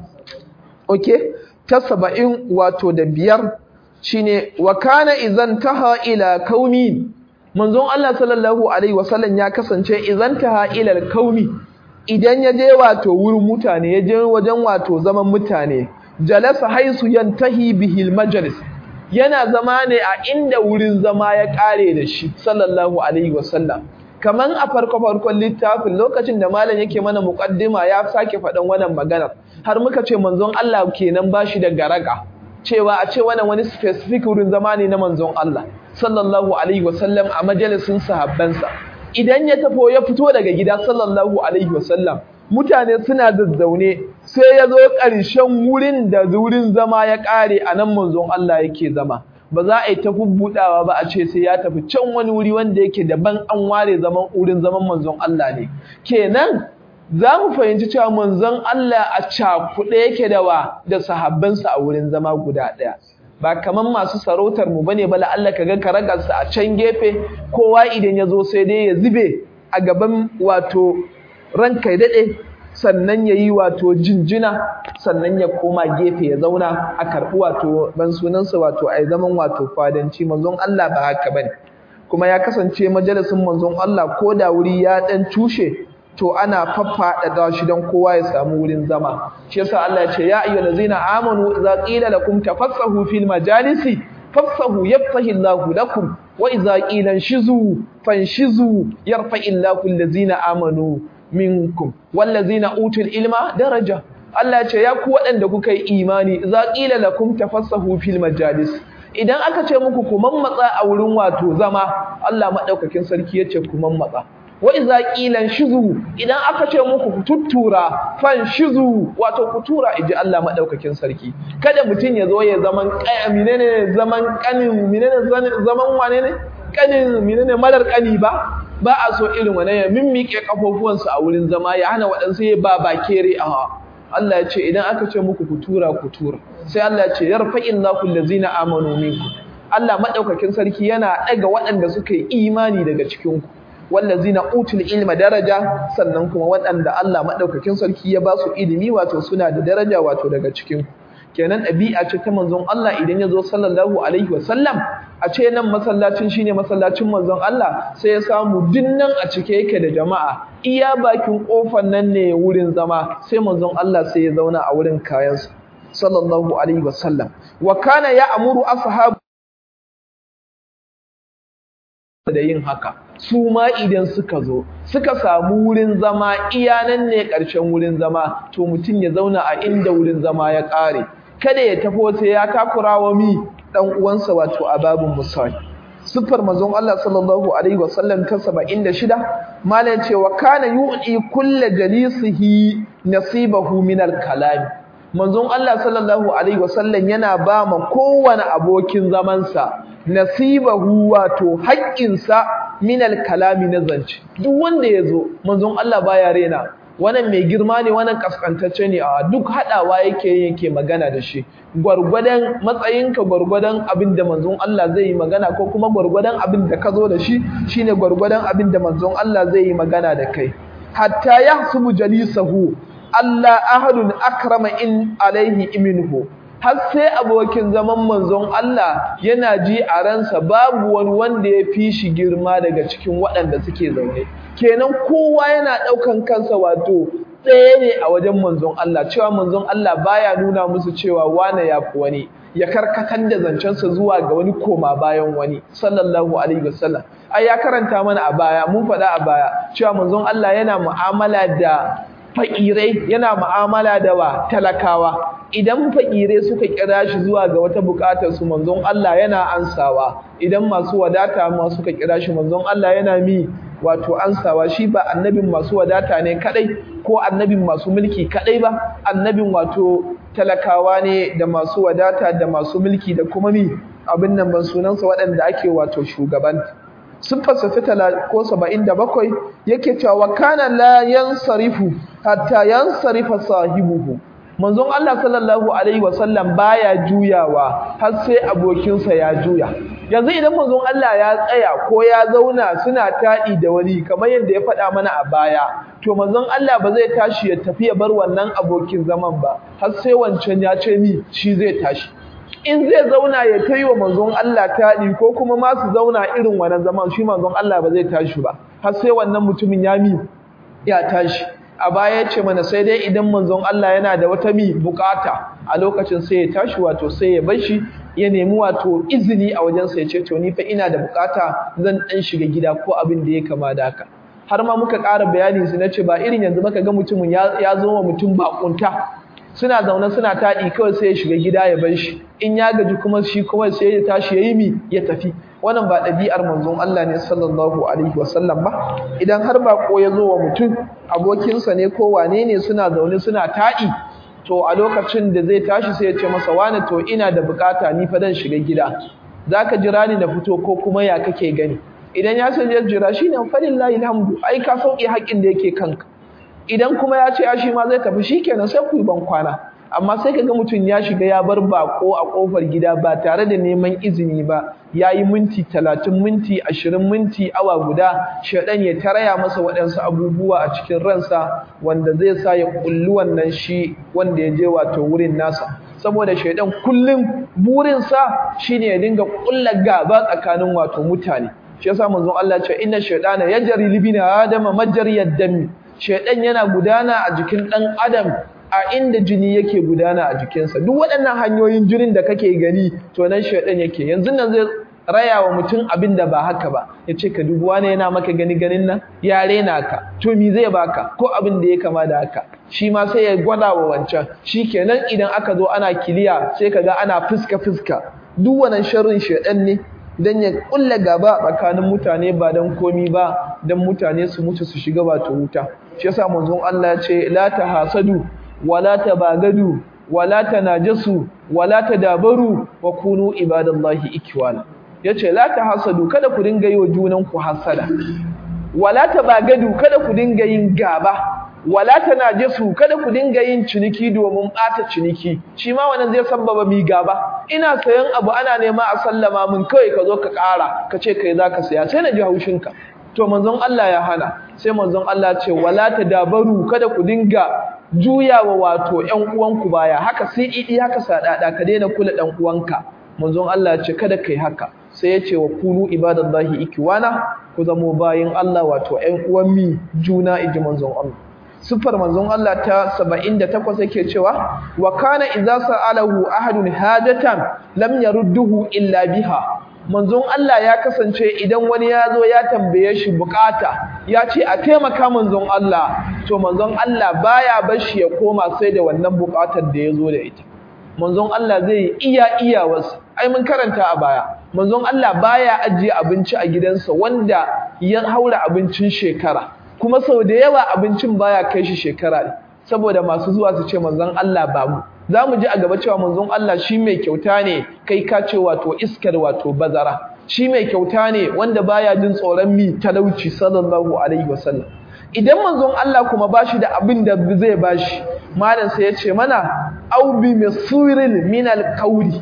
[SPEAKER 1] okay ta 70 wato da biyar shine wa kana idan taha ila kaumi manzon Allah sallallahu alaihi wasallam ya kasance idan taha ila kaumi idan ya je wato wurin mutane ya je wajen wato zaman mutane jalasa haisu yantahi bihil majlis yana zama ne a inda wurin zama ya kare da shi sallallahu alaihi wasallam kaman a farko farkon littafin lokacin da malam yake mana muqaddima ya sake faɗan wannan maganar har muka ce manzon Allah kenan bashi da garaga cewa a ce wannan wani specific wurin zama ne na manzon Allah sallallahu alaihi wasallam a majalisin sahabbansa idan ya tafo ya fito daga gida sallallahu alaihi wasallam mutane suna zazzaune sai ya zo ƙarshen wurin da wurin zama ya ƙare a nan manzon Allah yake zama ba za a yi ta bubbudawa ba a ce sai ya tafi can wani wuri wanda yake daban an ware zaman wurin zaman manzon Allah ne kenan za mu fahimci cewa manzon Allah a cakuɗe yake da wa da sahabbansa a wurin zama guda ɗaya ba kaman masu sarautar mu bane ba Allah kaga karagarsa a can gefe kowa idan ya zo sai dai ya zube a gaban wato ranka ya daɗe sannan ya yi wato jinjina sannan ya koma gefe ya zauna a karɓi wato ban sunansa wato a zaman wato fadanci manzon Allah ba haka bane kuma ya kasance majalisin manzon Allah ko da wuri ya ɗan tushe to ana faffaɗa shi don kowa ya samu wurin zama shi yasa Allah ya ce ya ayyuhal ladzina amanu idza qila lakum tafassahu fil majalisi fafsahu yafsahu Allahu lakum wa idza qila shizu fanshizu yarfa Allahu allazina amanu minkum wallazina utul ilma daraja Allah ya ce ya ku waɗanda kuka yi imani idza qila lakum tafassahu fil majalis idan aka ce muku ku mammatsa a wurin wato zama Allah madaukakin sarki yace ku mammatsa wa iza qilan shizu idan aka ce muku ku tuttura fan shizu wato ku tura iji Allah madaukakin sarki kada mutun ya zo ya zaman menene zaman kanin menene zaman wane ne kanin menene malar kani ba ba a so irin wannan ya mimmike kafofuwan su a wurin zama ya hana wadansu ya ba bakere a Allah ya ce idan aka ce muku ku tura ku tura sai Allah ya ce yarfa'illahu allazina amanu minkum Allah madaukakin sarki yana daga waɗanda suka yi imani daga cikin ku wallazina utul ilma daraja sannan kuma waɗanda Allah madaukakin sarki ya ba su ilimi wato suna da daraja wato daga cikin ku kenan ɗabi'a ce ta manzon Allah idan ya zo sallallahu alaihi wasallam a ce nan masallacin shine masallacin manzon Allah sai ya samu dinnan a cike yake da jama'a iya bakin kofar nan ne wurin zama sai manzon Allah sai ya zauna a wurin kayansa sallallahu alaihi wasallam wa kana ya'muru ashabu da yin haka su ma idan suka zo suka samu wurin zama iyanan ne ƙarshen wurin zama to mutum ya zauna a inda wurin zama ya ƙare kada ya tafo sai ya takura wa mi dan uwansa wato a babin musali sifar manzon Allah sallallahu alaihi wasallam ta 76 malan cewa kana yu'i kullu jalisihi nasibahu min al-kalam manzon Allah sallallahu alaihi wasallam yana ba ma kowane abokin zamansa nasibahu wato haƙƙinsa min al-kalami na zance duk wanda yazo manzon Allah baya rena wannan mai girma ne wannan kaskantacce ne a duk hadawa yake yake magana da shi gwargwadon matsayinka gwargwadon abin da manzon Allah zai yi magana ko kuma gwargwadon abin da ka zo da shi shine gwargwadon abin da manzon Allah zai yi magana da kai hatta yahsubu jalisahu Allah ahadun akrama in alaihi minhu har sai abokin zaman manzon Allah yana ji a ransa babu wani wanda ya fi shi girma daga cikin waɗanda suke zaune kenan kowa yana ɗaukan kansa wato ɗaya ne a wajen manzon Allah cewa manzon Allah baya nuna musu cewa wane ya fi wani ya karkatar da zancensa zuwa ga wani koma bayan wani sallallahu alaihi wasallam ai ya karanta mana a baya mun faɗa a baya cewa manzon Allah yana mu'amala da fakirai yana mu'amala da wa talakawa idan fakirai suka kira shi zuwa ga wata bukatar su manzon Allah yana ansawa idan masu wadata ma suka kira shi manzon Allah yana mi wato ansawa shi ba annabin masu wadata ne kadai ko annabin masu mulki kadai ba annabin wato talakawa ne da masu wadata da masu mulki da kuma mi abin nan ban sunansa waɗanda ake wato shugabanta siffarsa ta tala ko saba'in da bakwai yake cewa kana la yansarifu hatta yansarifa sahibuhu manzon Allah sallallahu alaihi wasallam baya juyawa har sai abokinsa ya juya yanzu idan manzon Allah ya tsaya ko ya zauna suna taɗi da wani kamar yadda ya faɗa mana a baya to manzon Allah ba zai tashi ya tafi ya bar wannan abokin zaman ba har sai wancan ya ce mi shi zai tashi in zai zauna ya kai wa manzon Allah taɗi ko kuma ma su zauna irin wannan zaman shi manzon Allah ba zai tashi ba har sai wannan mutumin ya mi ya tashi a baya ya ce mana sai dai idan manzon Allah yana da wata mi bukata a lokacin sai ya tashi wato sai ya bar shi ya nemi wato izini a wajensa ya ce to ni fa ina da bukata zan dan shiga gida ko abin da ya kama da haka har ma muka ƙara bayani su na ce ba irin yanzu maka ga mutumin ya zo wa mutum bakunta suna zaune suna taɗi kawai sai ya shiga gida ya bar shi in ya gaji kuma shi kawai sai ya tashi ya yi mi ya tafi wannan ba ɗabi'ar manzon Allah ne sallallahu alaihi wasallam ba idan har bako ya zo wa mutum abokinsa ne ko wane ne suna zaune suna taɗi to a lokacin da zai tashi sai ya ce masa wani to ina da bukata ni fa dan shiga gida zaka jira ni na fito ko kuma ya kake gani idan ya ce jira shine falillahi alhamdu ai ka sauke haƙin da yake kanka idan kuma ya ce ya shi ma zai tafi shikenan sai ku yi ban kwana amma sai kaga mutum ya shiga ya bar bako a kofar gida ba tare da neman izini ba yayi minti 30 minti 20 minti awa guda shedan ya taraya masa waɗansu abubuwa a cikin ransa wanda zai sa ya kulli wannan shi wanda ya je wato wurin nasa saboda shedan kullum burinsa shine ya dinga kulla gaba tsakanin wato mutane shi yasa manzon Allah ya ce inna shaytana yajri libina adama majriyad dami shaydan yana gudana a jikin dan adam a inda jini yake gudana a jikinsa duk waɗannan hanyoyin jinin da kake gani to nan shaydan yake yanzu nan zai raya wa mutum abin da ba haka ba ya ce ka dubu wani yana maka gani ganin nan ya rena ka to mi zai baka ko abin da ya kama da haka shi ma sai ya gwada wa wancan shi kenan idan aka zo ana kiliya sai ka ga ana fuska fuska duk wannan sharrin shaydan ne dan ya kulla gaba tsakanin mutane ba dan komi ba dan mutane su mutu su shiga wato wuta shi yasa manzon Allah ya ce la tahasadu wala tabagadu wala tanajasu wala tadabaru wa kunu ibadallahi ikwana yace la tahasadu kada ku dinga yi wa junan ku hasada wala tabagadu kada ku dinga yin gaba wala tanajasu kada ku dinga yin ciniki domin bata ciniki shi ma wannan zai sabbaba mi gaba ina sayan abu ana nema a sallama mun kai ka zo ka ƙara ka ce kai zaka saya sai na ji haushinka to manzon Allah ya hana sai manzon Allah ce wala tadabaru kada ku dinga juyawa wato ƴan uwanku baya haka sai idi haka sadada ka daina kula ɗan uwanka manzon Allah ya ce kada kai haka sai ya ce wa kunu ibadallahi ikwana ku zamo bayin Allah wato ƴan uwan mi juna iji manzon Allah sifar manzon Allah ta 78 yake cewa wa kana idza sa'alahu ahadun hajatan lam yarudduhu illa biha manzon Allah ya kasance idan wani ya zo ya tambaye shi bukata ya ce a taimaka manzon Allah to manzon Allah baya bashi ya koma sai da wannan bukatar da ya zo da ita manzon Allah zai iya iya wasu ai mun karanta a baya manzon Allah baya ajiye abinci a gidansa wanda ya haura abincin shekara kuma sau da yawa abincin baya kai shi shekara ne saboda masu zuwa su ce manzon Allah ba mu za mu ji a gaba cewa manzon Allah shi mai kyauta ne kai ka ce wato iskar wato bazara shi mai kyauta ne wanda baya jin tsoron mi talauci sallallahu alaihi wasallam idan manzon Allah kuma bashi da abin da zai bashi malam sai ya ce mana au bi masurin min alqawli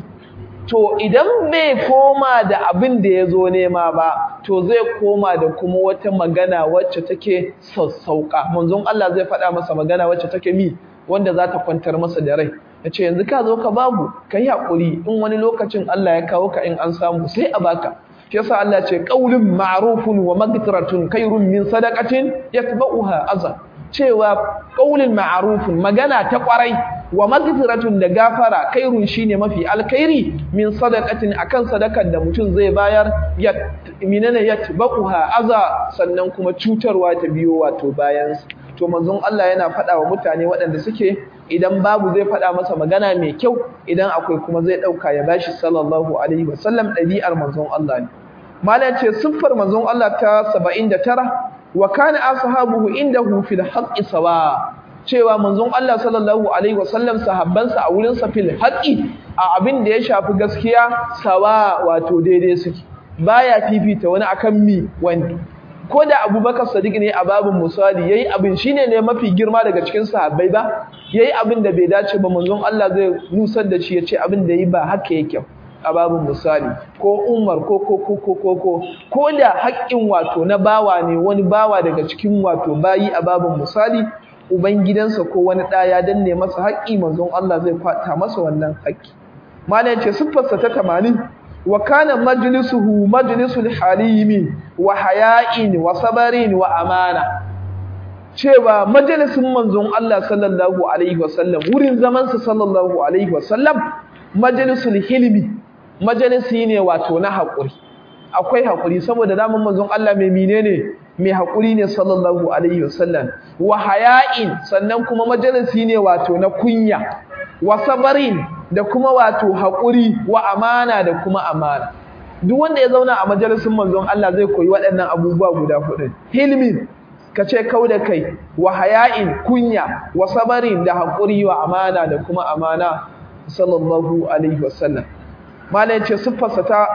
[SPEAKER 1] to idan bai koma da abin da ya zo nema ba to zai koma da kuma wata magana wacce take sassauka manzon Allah zai faɗa masa magana wacce take mi wanda za ta kwantar masa da rai ya ce yanzu ka zo ka babu ka yi haƙuri in wani lokacin Allah ya kawo ka in an samu sai a baka shi yasa Allah ce qaulun ma'rufun wa magfiratun khairun min sadaqatin yatba'uha azan cewa qaulun ma'rufun magana ta kwarai wa magfiratun da gafara khairun shine mafi alkhairi min sadaqatin akan sadakar da mutum zai bayar ya minana yatba'uha aza sannan kuma cutarwa ta biyo wato bayan to manzon Allah yana faɗa wa mutane waɗanda suke idan babu zai faɗa masa magana mai kyau idan akwai kuma zai ɗauka ya bashi sallallahu alaihi wasallam ɗabi'ar manzon Allah ne malam ce siffar manzon Allah ta 79 wa kana ashabuhu indahu fil haqqi sawa cewa manzon Allah sallallahu alaihi wasallam sahabbansa a wurin sa fil haqqi a abin da ya shafi gaskiya sawa wato daidai suke baya fifita wani akan mi wani ko da abubakar sadiq ne a babin misali yayi abin shine ne mafi girma daga cikin sahabbai ba yayi abin da bai dace ba manzon Allah zai nusar da shi ya ce abin da yi ba haka yake a babin misali ko umar ko ko ko ko ko ko ko da haƙƙin wato na bawa ne wani bawa daga cikin wato bayi a babin misali ubangidansa ko wani ɗa ya danne masa haƙƙi manzon Allah zai kwata masa wannan haƙƙi malam ce siffarsa ta 80 wa kana majlisuhu majlisul halimi wa haya'in wa sabarin wa amana cewa majalisin manzon Allah sallallahu alaihi wasallam wurin zaman sa sallallahu alaihi wasallam majalisul hilmi majalisi ne wato na haƙuri akwai haƙuri saboda daman manzon Allah mai menene mai haƙuri ne sallallahu alaihi wasallam wa haya'in sannan kuma majalisi ne wato na kunya wa sabarin da kuma wato haƙuri wa amana da kuma amana duk wanda ya zauna a majalisin manzon Allah zai koyi waɗannan abubuwa guda hudu hilmin ka ce kau da kai wa haya'in kunya wa sabarin da haƙuri wa amana da kuma amana sallallahu alaihi wasallam malai ce siffarsa ta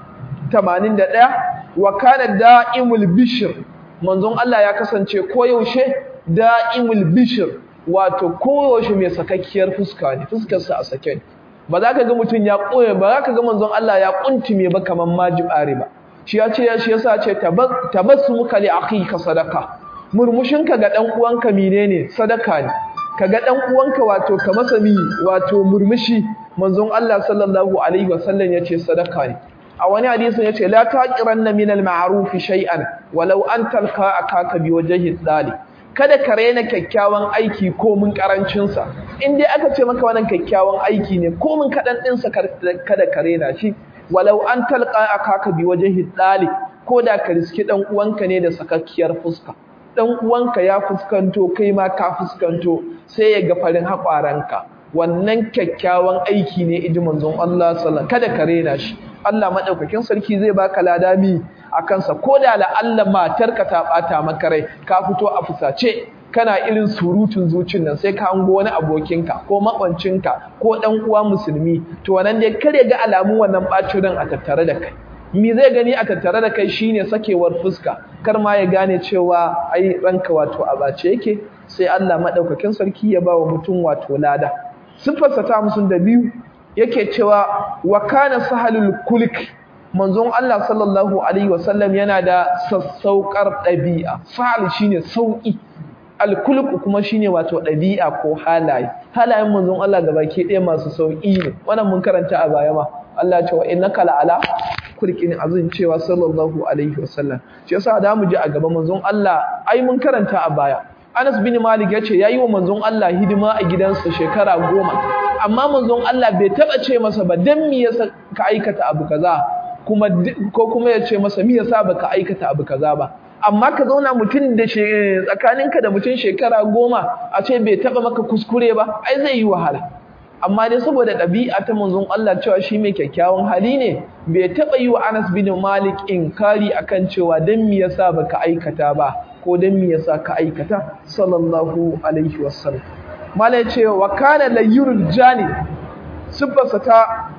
[SPEAKER 1] 81 wa kana da'imul bishr manzon Allah ya kasance koyaushe da'imul bishr wato koyaushe mai sakakkiyar fuska ne fuskarsa a sake ne ba za ka ga mutum ya koye ba za ka ga manzon Allah ya kuntume ba kaman majibare ba shi ya ce shi yasa ce tabassumuka li akhika sadaka murmushinka ga dan uwanka menene sadaka ne kaga dan uwanka wato ka masa mi wato murmushi manzon Allah sallallahu alaihi wasallam yace sadaka ne a wani hadisin yace la taqiranna min al-ma'ruf shay'an walau an talqa akaka bi wajhi dali kada ka rena kyakkyawan aiki ko mun karancin sa in dai aka ce maka wannan kyakkyawan aiki ne ko mun kadan din sa kada ka rena shi walau an talqa akaka bi wajhi dali ko da ka riski dan uwanka ne da sakakkiyar fuska dan uwanka ya fuskanto kai ma ka fuskanto sai ya ga farin haƙwaranka wannan kyakkyawan aiki ne iji manzon Allah sallallahu kada ka rena shi Allah madaukakin sarki zai baka ladami a kansa ko da la Allah matarka ta bata maka rai ka fito a fusace kana irin surutun zucin nan sai ka hango wani abokinka ko makwancinka ko dan uwa musulmi to wannan dai kare ga alamun wannan bacin ran a tattare da kai me zai gani a tattare da kai shine sakewar fuska kar ma ya gane cewa ai ranka wato a bace yake sai Allah madaukakin sarki ya ba wa mutum wato lada sifarsa ta musun da biyu yake cewa wa kana sahalul kulk manzon Allah sallallahu alaihi wasallam yana da sassaukar dabi'a sahal shine sauki alkulku kuma shine wato dabi'a ko halaye halayen manzon Allah gabaki ɗaya masu sauki ne wannan mun karanta a baya ma Allah ya ce wa innaka la'ala kulkin azin cewa sallallahu alaihi wasallam shi yasa da mu ji a gaba manzon Allah ai mun karanta a baya Anas bin Malik yace yayi wa manzon Allah hidima a gidansa shekara goma amma manzon Allah bai taba ce masa ba dan me yasa ka aikata abu kaza kuma ko kuma yace masa me yasa baka aikata abu kaza ba amma ka zauna mutum da tsakaninka da mutum shekara goma a ce bai taba maka kuskure ba ai zai yi wahala amma dai saboda ɗabi'a ta manzon Allah cewa shi mai kyakkyawan hali ne bai taɓa yi wa Anas bin Malik inkari akan cewa dan me yasa baka aikata ba ko dan me yasa ka aikata sallallahu alaihi wasallam malai ce wa kana layyurul jani sifarsa ta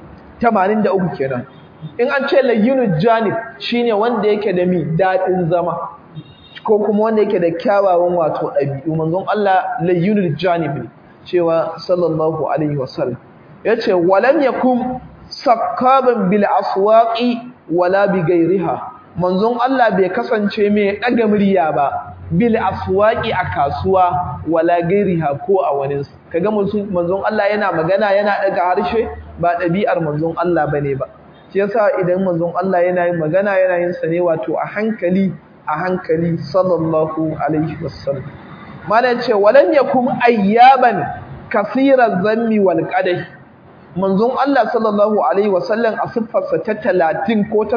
[SPEAKER 1] 83 kenan in an ce layyurul jani shine wanda yake da mi dadin zama ko kuma wanda yake da kyawawan wato ɗabi'u manzon Allah layyurul janib ne cewa sallallahu alaihi wasallam yace walam yakum sakkaban bil aswaqi wala bi ghairiha manzon Allah bai kasance mai daga murya ba bil aswaqi a kasuwa wala ghairiha ko a wani kaga manzon Allah yana magana yana daga harshe ba dabi'ar manzon Allah bane ba shi yasa idan manzon Allah yana yin magana yana yin sa ne wato a hankali a hankali sallallahu alaihi wasallam malam ce walam yakum ayyaban kaseeran zammi wal qadai manzon Allah sallallahu alaihi wasallam a siffarsa ta 30 ko ta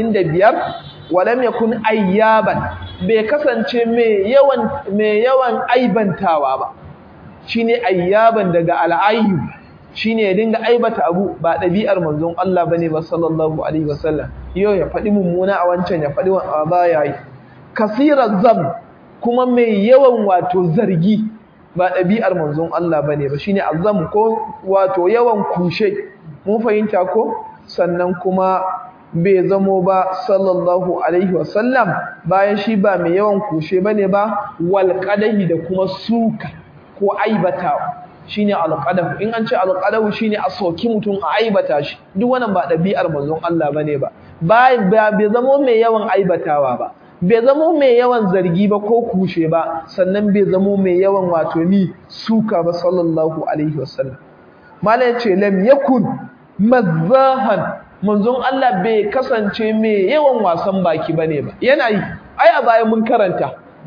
[SPEAKER 1] 85 walam yakun ayyaban bai kasance mai yawan mai yawan aibantawa ba shine ayyaban daga al'ayyu shine ya dinga aibata abu ba dabi'ar manzon Allah bane ba sallallahu alaihi wasallam yau ya faɗi mummuna a wancan ya faɗi wa baya yi kasirar zam kuma mai yawan wato zargi ba ɗabi'ar manzon Allah ba ne ba shi ne azam ko wato yawan kushe mun fahimta ko sannan kuma bai zamo ba sallallahu alaihi wasallam bayan shi ba mai yawan kushe ba ne ba walƙadahi da kuma suka ko aibatawa shi ne alƙadahu in an ce alƙadahu shi ne a soki mutum a aibata shi duk wannan ba ɗabi'ar manzon Allah ba ne ba bai zamo mai yawan aibatawa ba bai zamo mai yawan zargi ba ko kushe ba sannan bai zamo mai yawan wato ni suka ba sallallahu alaihi wasallam mala yace lam yakun mazahan manzon Allah bai kasance mai yawan wasan baki bane ba yana yi ai a baya mun karanta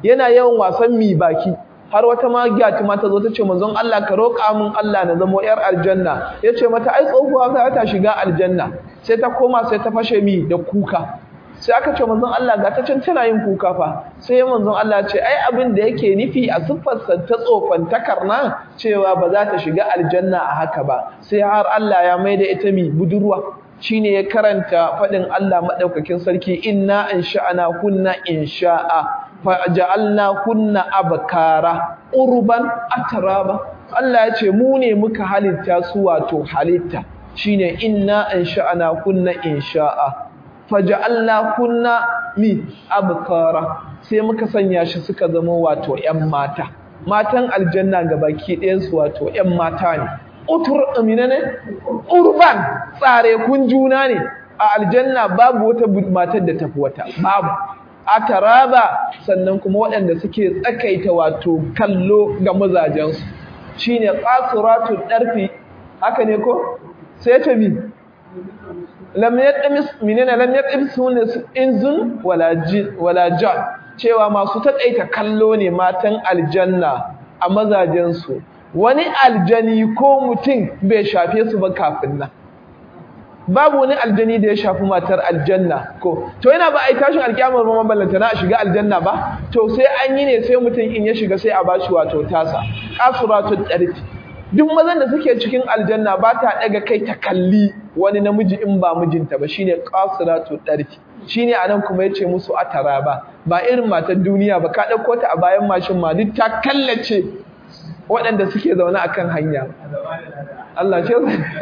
[SPEAKER 1] yana yawan wasan mi baki har wata magiya ma ta zo ta ce manzon Allah ka roƙa min Allah na zamo yar aljanna ya ce mata ai tsohuwa za ta shiga aljanna sai ta koma sai ta fashe mi da kuka sai aka ce manzon Allah ga ta can tana yin kuka fa sai manzon Allah ce ai abin da yake nufi a siffarsa ta tsofantakar nan cewa ba za ta shiga aljanna a haka ba sai har Allah ya mai da ita mi budurwa shine ya karanta faɗin Allah maɗaukakin sarki inna insha'ana kunna insha'a faja'alna kunna abkara urban atraba Allah ya ce mu ne muka halitta su wato halitta shine inna insha'ana kunna insha'a faja'alna kunna mi abkara sai muka sanya shi suka zama wato ƴan mata matan aljanna gabaki ɗayan su wato ƴan mata ne utur amina ne urban tsare kun juna ne a aljanna babu wata matar da tafi wata babu ataraba sannan kuma waɗanda suke tsakaita wato kallo ga mazajensu shine qasiratul darfi haka ne ko sai ta mi lam yatamis minana lam yatamis inzun wala jin wala jan cewa masu taƙaita kallo ne matan aljanna a mazajensu wani aljani ko mutum bai shafe su ba kafin nan babu wani aljani da ya shafi matar aljanna ko to yana ba a yi tashin alkiyamar ba maballanta na a shiga aljanna ba to sai an yi ne sai mutum in ya shiga sai a bashi wato tasa qasuratul darfi duk mazan da suke cikin aljanna ba ta daga kai ta kalli wani namiji in ba mijinta ba shine qasuratul darfi shine anan kuma yace musu atara ba ba irin matar duniya ba ka dauko ta a bayan mashin ma duk ta kallace waɗanda suke zaune a kan hanya Allah ce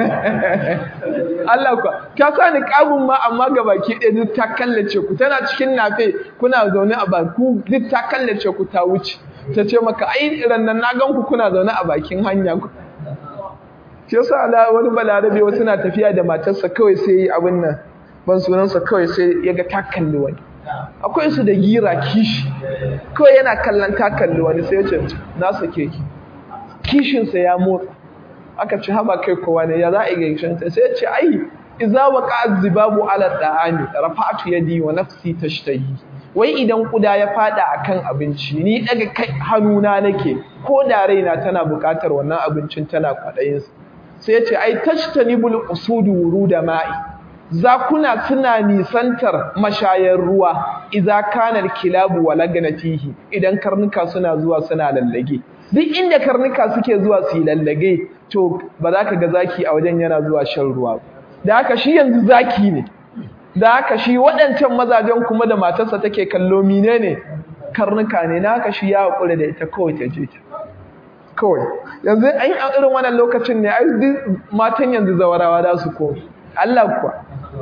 [SPEAKER 1] Allah kuwa ta sa ni ƙabun ma amma ga baki ɗaya duk ta kallace ku tana cikin nafe kuna zaune a baku duk ta kallace ku ta wuce ta ce maka ai rannan na gan ku kuna zaune a bakin hanya ku shi yasa Allah wani balarabe wasu na tafiya da matarsa kawai sai yi abin nan ban sunansa kawai sai ya ga ta kalli wani akwai su da gira kishi kawai yana kallon ta kalli wani sai ya ce na sake ki kishinsa ya motsa aka ci haba kai kowa ne ya za a yi gaishinta sai ya ce ai iza wa zibabu ala da'ami rafa'atu yadi wa nafsi tashtahi wai idan kuda ya fada akan abinci ni daga kai hannuna nake ko da raina tana buƙatar wannan abincin tana kwaɗayin sai ya ce ai tashtanibul usudu wuruda ma'i zakuna suna nisantar mashayar ruwa idza kana kilabu wa laganatihi idan karnuka suna zuwa suna lallage duk inda karnuka suke zuwa su yi lallage to ba za ka ga zaki a wajen yana zuwa shan ruwa da haka shi yanzu zaki ne da haka shi waɗancan mazajen kuma da matarsa take kallo mine ne karnuka ne na haka shi ya haƙura da ita kawai ta je ta kawai yanzu an yi irin wannan lokacin ne ai duk matan yanzu zawarawa za su koma Allah kuwa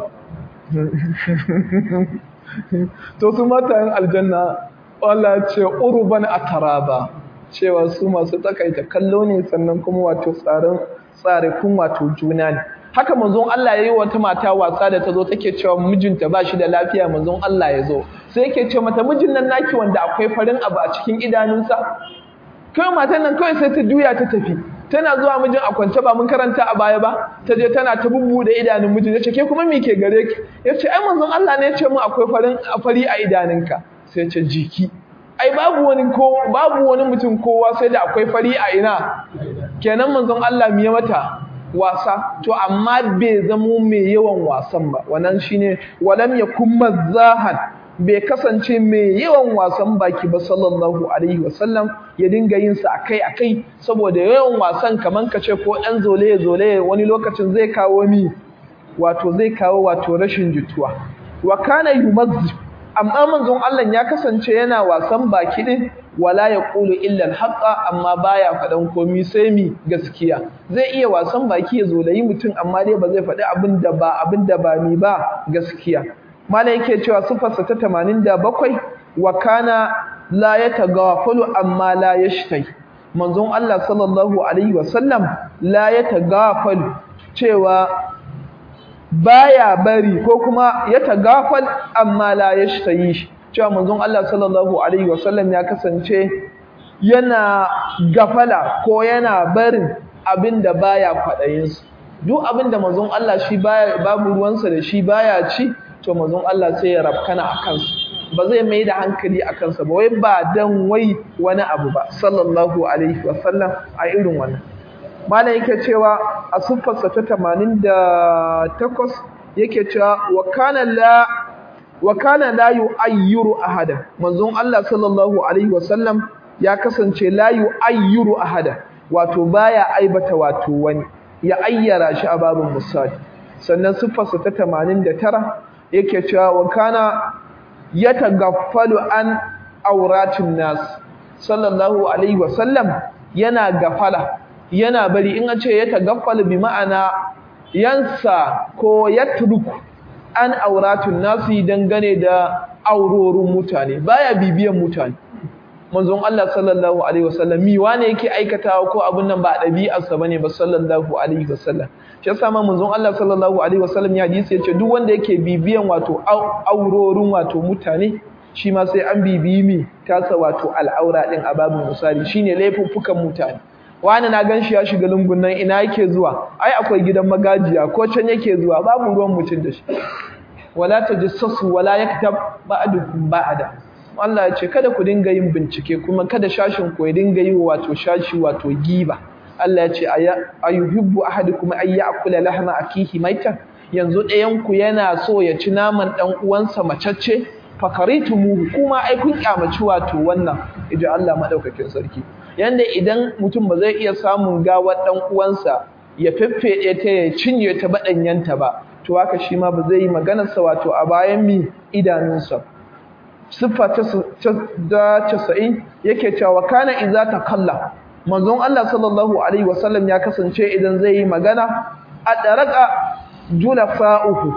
[SPEAKER 1] to su matayen aljanna Allah ce urban ataraba cewa su masu takaita kallo ne sannan kuma wato tsarin tsare kun wato juna ne haka manzon Allah yayi wata mata wasa da tazo take cewa mijinta ba shi da lafiya manzon Allah ya zo sai yake ce mata mijin nan naki wanda akwai farin abu a cikin idanunsa kai matan nan kawai sai ta juya ta tafi tana zuwa mijin a kwance ba mun karanta a baya ba ta je tana ta bubbude idanun mijin yace ke kuma me ke gare ki yace ai manzon Allah ne ya ce mu akwai farin fari a idanunka sai ce jiki ai babu wani ko babu wani mutum kowa sai da akwai fari a ina kenan manzon Allah miye mata wasa to amma bai zamo mai yawan wasan ba wannan shine walam yakum mazahan bai kasance mai yawan wasan baki ba sallallahu alaihi wasallam ya dinga yin sa akai akai saboda yawan wasan kaman kace ko dan zole zole wani lokacin zai kawo ni wato zai kawo wato rashin jituwa wa kana yumazzib amma manzon Allah ya kasance yana wasan baki din wala yaqulu illa al-haqqa amma baya fadan komai sai mi gaskiya zai iya wasan baki ya zolayi mutum amma dai ba zai faɗi abin da ba abin da ba mi ba gaskiya malai yake cewa sifarsa ta 87 wa kana la yataghafalu amma la yashtai manzon Allah sallallahu alaihi wasallam la yataghafalu cewa baya bari ko kuma ya tagafal amma la yashtayi shi cewa manzon Allah sallallahu alaihi wasallam ya kasance yana gafala ko yana barin abinda baya kwadayin su duk abinda manzon Allah shi baya babu ruwansa da shi baya ci to manzon Allah sai ya rafkana akan su ba zai mai da hankali a kansa ba wai ba dan wai wani abu ba sallallahu alaihi wasallam a irin wannan malam yake cewa a siffarsa ta 88 yake cewa wa kana la wa kana la yu'ayyiru ahada manzon Allah sallallahu alaihi wasallam ya kasance la yu'ayyiru ahada wato baya aibata wato wani ya ayyara shi a babin musali sannan siffarsa ta 89 yake cewa wa kana yatagaffalu an auratin nas sallallahu alaihi wasallam yana gafala yana bari in an ce yatagaffalu bi ma'ana yansa ko yatruku an auratun nasu dangane da aurorin mutane baya bibiyan mutane manzon Allah sallallahu alaihi wasallam mi wane yake aikatawa ko abun nan ba dabi'arsa bane ba sallallahu alaihi wasallam shi yasa ma manzon Allah sallallahu alaihi wasallam ya hadisi yace duk wanda yake bibiyan wato aurorin wato mutane shi ma sai an bibiyi mi tasa wato al'aura din a babin misali shine laifuffukan mutane wani na gan shi ya shiga lungun nan ina yake zuwa ai akwai gidan magajiya ko can yake zuwa babu ruwan mutum da shi wala tajassasu wala yaktab ba'dukum ba'da Allah ya ce kada ku dinga yin bincike kuma kada shashin ku ya dinga yi wato shashi wato giba Allah ya ce ayuhibbu ahadukum ay ya'kula lahma akihi maitan yanzu ɗayan ku yana so ya ci naman dan uwansa macacce fakaritumu kuma ai kun kyamaci wato wannan idan Allah madaukakin sarki yanda idan mutum ba zai iya samun gawar dan uwansa ya feffede ta ya cinye ta badanyanta ba to haka shi ma ba zai yi maganar sa wato a bayan mi idanunsa siffa ta da 90 yake cewa kana idza takalla manzon Allah sallallahu alaihi wasallam ya kasance idan zai yi magana a daraka julafa'uhu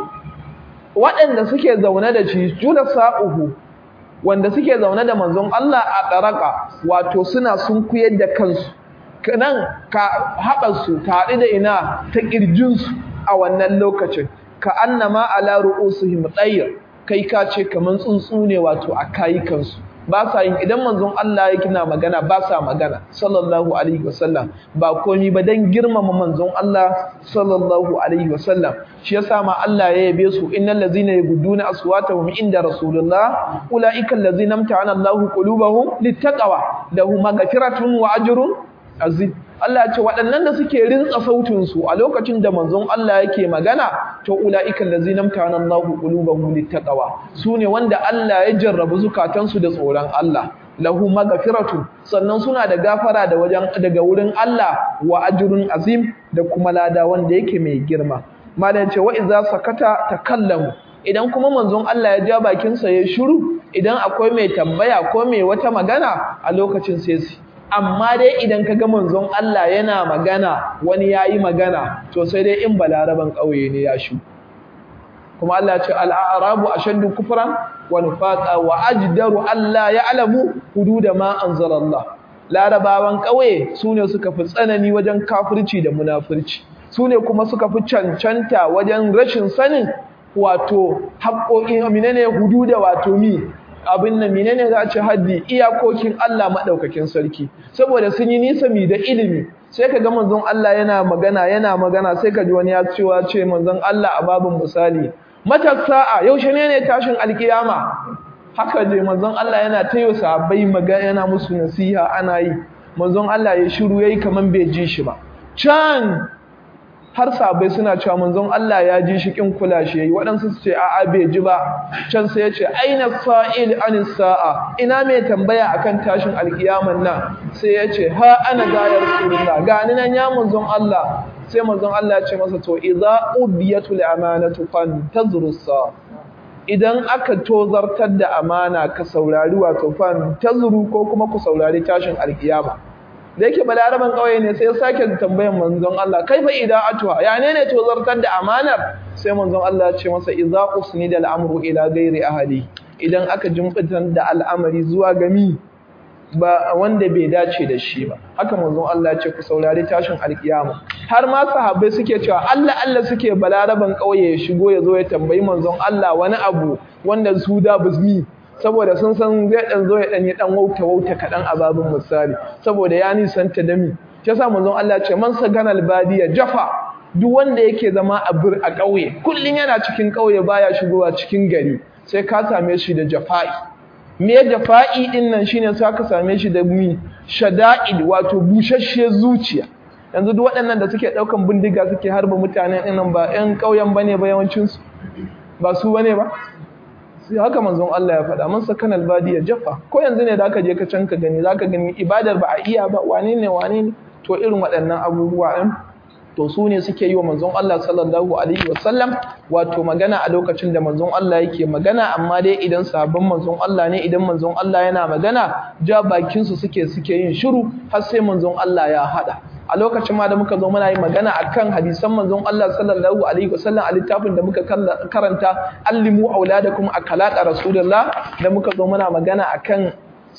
[SPEAKER 1] waɗanda suke zaune da shi julafa'uhu wanda suke zaune da manzon Allah a ɗaraka wato suna sun kuyar da kansu nan ka haɓarsu tare da ina ta ƙirjinsu a wannan lokacin ka annama ala ru'usihim tsayir kai ka ce kaman tsuntsu ne wato a kayukansu ba sa yin idan manzon Allah ya kina magana ba sa magana sallallahu alaihi wasallam ba komi ba dan girmama manzon Allah sallallahu alaihi wasallam shi yasa ma Allah ya yabe su innal ladzina yagudduna aswatahum inda rasulullah ulaika allazina amta'ana Allahu qulubahum littaqwa lahum maghfiratun wa ajrun azim Allah ya ce waɗannan da suke rintsa sautin su a lokacin da manzon Allah yake magana to ulaika allazina amta'ana Allahu qulubahum littaqwa sune wanda Allah ya jarrabu zukatansu da tsoron Allah lahu maghfiratun sannan suna da gafara da wajen daga wurin Allah wa ajrun azim da kuma lada wanda yake mai girma malam ce wa idza sakata takallamu idan kuma manzon Allah ya ja bakin sa ya shiru idan akwai mai tambaya ko mai wata magana a lokacin sai su amma dai idan kaga manzon Allah yana magana wani yayi magana to sai dai in balaraban kauye ne ya shu kuma Allah ya ce al-a'rabu ashaddu kufran wa nifaqa wa ajdaru alla ya'lamu hududa ma anzalallah larabawan kauye sune suka fi tsanani wajen kafirci da munafurci su ne kuma suka fi cancanta wajen rashin sanin wato haƙoƙin menene hudu da wato mi abin nan menene za a ce haddi iyakokin Allah maɗaukakin sarki saboda sun yi nisa mi da ilimi sai ka ga manzon Allah yana magana yana magana sai ka ji wani ya cewa ce manzon Allah a babin misali mata sa'a yaushe ne ne tashin alkiyama haka je manzon Allah yana tayo sahabbai magana yana musu nasiha ana yi manzon Allah ya shiru yayi kaman bai ji shi ba can har sabai suna cewa manzon Allah ya ji shi kin kula shi yayi waɗansu su ce a'a bai ji ba can sai ya ce aina sa'il anis sa'a ina mai tambaya akan tashin alkiyaman nan sai ya ce ha ana ga ya rasulullah ga ni nan ya manzon Allah sai manzon Allah ya ce masa to idza ubiyatul amanatu fantazru sa idan aka tozartar da amana ka saurari wato fantazru ko kuma ku saurari tashin alkiyama da yake balaraban kauye ne sai ya sake tambayan manzon Allah kaifa ida'atuha ya ne ne to zartar da amanar sai manzon Allah ya ce masa idza usnida al-amru ila ghairi ahli idan aka jumbitan da al'amari zuwa gami ba wanda bai dace da shi ba haka manzon Allah ya ce ku saurari tashin alkiyama har ma sahabbai suke cewa Allah Allah suke balaraban kauye ya shigo ya zo ya tambayi manzon Allah wani abu wanda su da bizmi saboda sun san zai dan zo ya dan yi dan wauta wauta kadan a babin misali saboda ya nisanta da mi shi yasa manzon Allah ce man sagana albadiya jafa duk wanda yake zama a bir a kauye kullun yana cikin kauye baya shigowa cikin gari sai ka same shi da jafa'i me jafa'i din nan shine sai ka same shi da mi shada'id wato bushashshiyar zuciya yanzu duk waɗannan da suke ɗaukan bindiga suke harba mutane ɗin ba ƴan ƙauyen bane ba yawancin su ba su bane ba sai haka manzon Allah ya faɗa man sakan albadiya jafa ko yanzu ne da aka je ka can ka gani zaka gani ibadar ba a iya ba wane ne wane ne to irin waɗannan abubuwa ɗin to su ne suke yi wa manzon Allah sallallahu alaihi wasallam wato magana a lokacin da manzon Allah yake magana amma dai idan sahabban manzon Allah ne idan manzon Allah yana magana ja bakin su suke suke yin shiru har sai manzon Allah ya hada a lokacin ma da muka zo muna yi magana akan hadisan manzon Allah sallallahu alaihi wasallam a littafin da muka karanta allimu auladakum akalata rasulullah da muka zo muna magana akan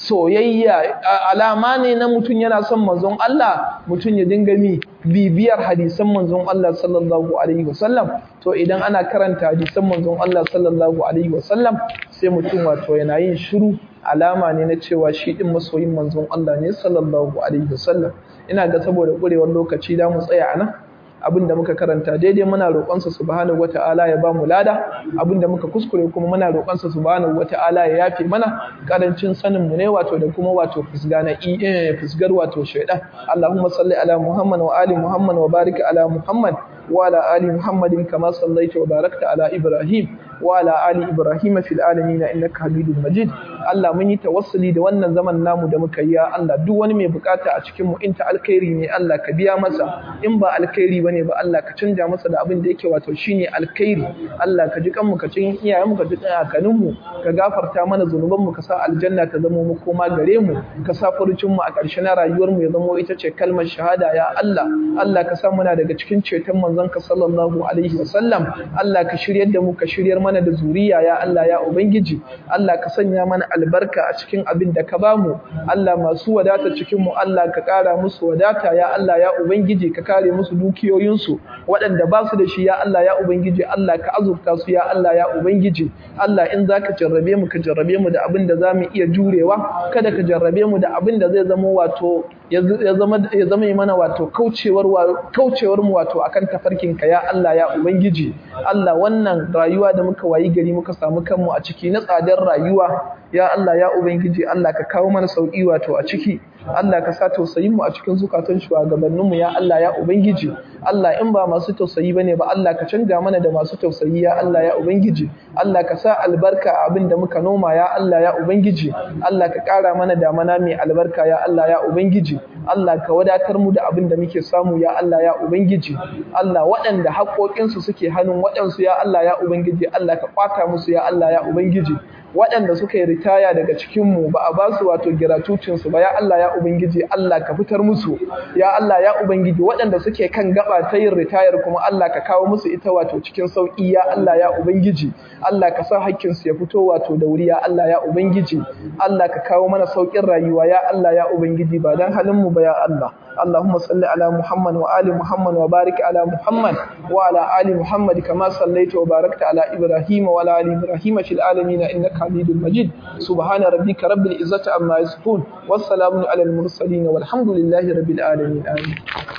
[SPEAKER 1] soyayya alama ne na mutum yana son manzon Allah mutum ya dinga mi bibiyar hadisan manzon Allah sallallahu alaihi wasallam to idan ana karanta hadisan manzon Allah sallallahu alaihi wasallam sai mutum wato yana yin shiru alama ne na cewa shi din masoyin manzon Allah ne sallallahu alaihi wasallam ina ga saboda kurewar lokaci da mu tsaya anan abinda muka karanta daidai muna roƙonsa subhanahu wata'ala ya ba mu lada abinda muka kuskure kuma muna roƙonsa subhanahu wata'ala ya yafe mana karancin sanin mu ne wato da kuma wato fisga na fisgar wato shaidan Allahumma salli ala Muhammad wa ali Muhammad wa barik ala Muhammad wa ala ali Muhammadin kama sallaita wa barakta ala Ibrahim wa ala ali Ibrahim fil alamin innaka Hamidum Majid Allah mun yi tawassuli da wannan zaman namu da muka yi ya Allah duk wani mai bukata a cikin mu inta alkhairi ne Allah ka biya masa in ba alkhairi bane ba Allah ka canja masa da abin da yake wato shine alkhairi Allah ka ji kan mu ka cin iyayen mu ka ji kakannin mu ka gafarta mana zunuban mu ka sa aljanna ta zama mu koma gare mu ka sa furucin mu a ƙarshe na rayuwar mu ya zama ita ce kalmar shahada ya Allah Allah ka sa muna daga cikin ceton manzon ka sallallahu alaihi wasallam Allah ka shiryar da mu ka shiryar mana da zuriya ya Allah ya ubangiji Allah ka sanya mana albarka a cikin abin da ka bamu Allah masu wadata cikin mu Allah ka ƙara musu wadata ya Allah ya ubangiji ka kare musu dukiyoyinsu waɗanda ba su da shi ya Allah ya ubangiji Allah ka azurta su ya Allah ya ubangiji Allah in zaka jarrabe mu ka jarrabe mu da abin da zamu iya jurewa kada ka jarrabe mu da abin da zai zama wato ya zama ya zama mana wato kaucewar kaucewar mu wato akan tafarkin ka ya Allah ya ubangiji Allah wannan rayuwa da muka wayi gari muka samu kanmu a ciki na tsadar rayuwa ya Allah ya ubangiji Allah ka kawo mana sauki wato a ciki Allah ka sa tausayin mu a cikin zukatan shugabannin mu ya Allah ya ubangiji Allah in ba masu tausayi bane ba Allah ka canja mana da masu tausayi ya Allah ya ubangiji Allah ka sa albarka a abin da muka noma ya Allah ya ubangiji Allah ka ƙara mana damana mai albarka ya Allah ya ubangiji Allah ka wadatar mu da abin da muke samu ya Allah ya ubangiji Allah waɗanda haƙoƙinsu suke hannun waɗansu ya Allah ya ubangiji Allah ka ƙwata musu ya Allah ya ubangiji waɗanda suka yi ritaya daga cikinmu ba a ba su wato giratucinsu ba ya Allah ya Ubangiji Allah ka fitar musu ya Allah ya Ubangiji waɗanda suke kan gaba ta yin ritayar kuma Allah ka kawo musu ita wato cikin sauƙi ya Allah ya Ubangiji Allah ka sa hakkinsu ya fito wato da wuri ya Allah ya Ubangiji Allah ka kawo mana sauƙin rayuwa ya Allah ya Ubangiji ba dan halin mu ba ya Allah اللهم صل على محمد وآل محمد وبارك على محمد وعلى آل محمد كما صليت وباركت على إبراهيم وعلى آل إبراهيم في العالمين إنك حميد مجيد سبحان ربك رب العزة عما يصفون والسلام على المرسلين والحمد لله رب العالمين آمين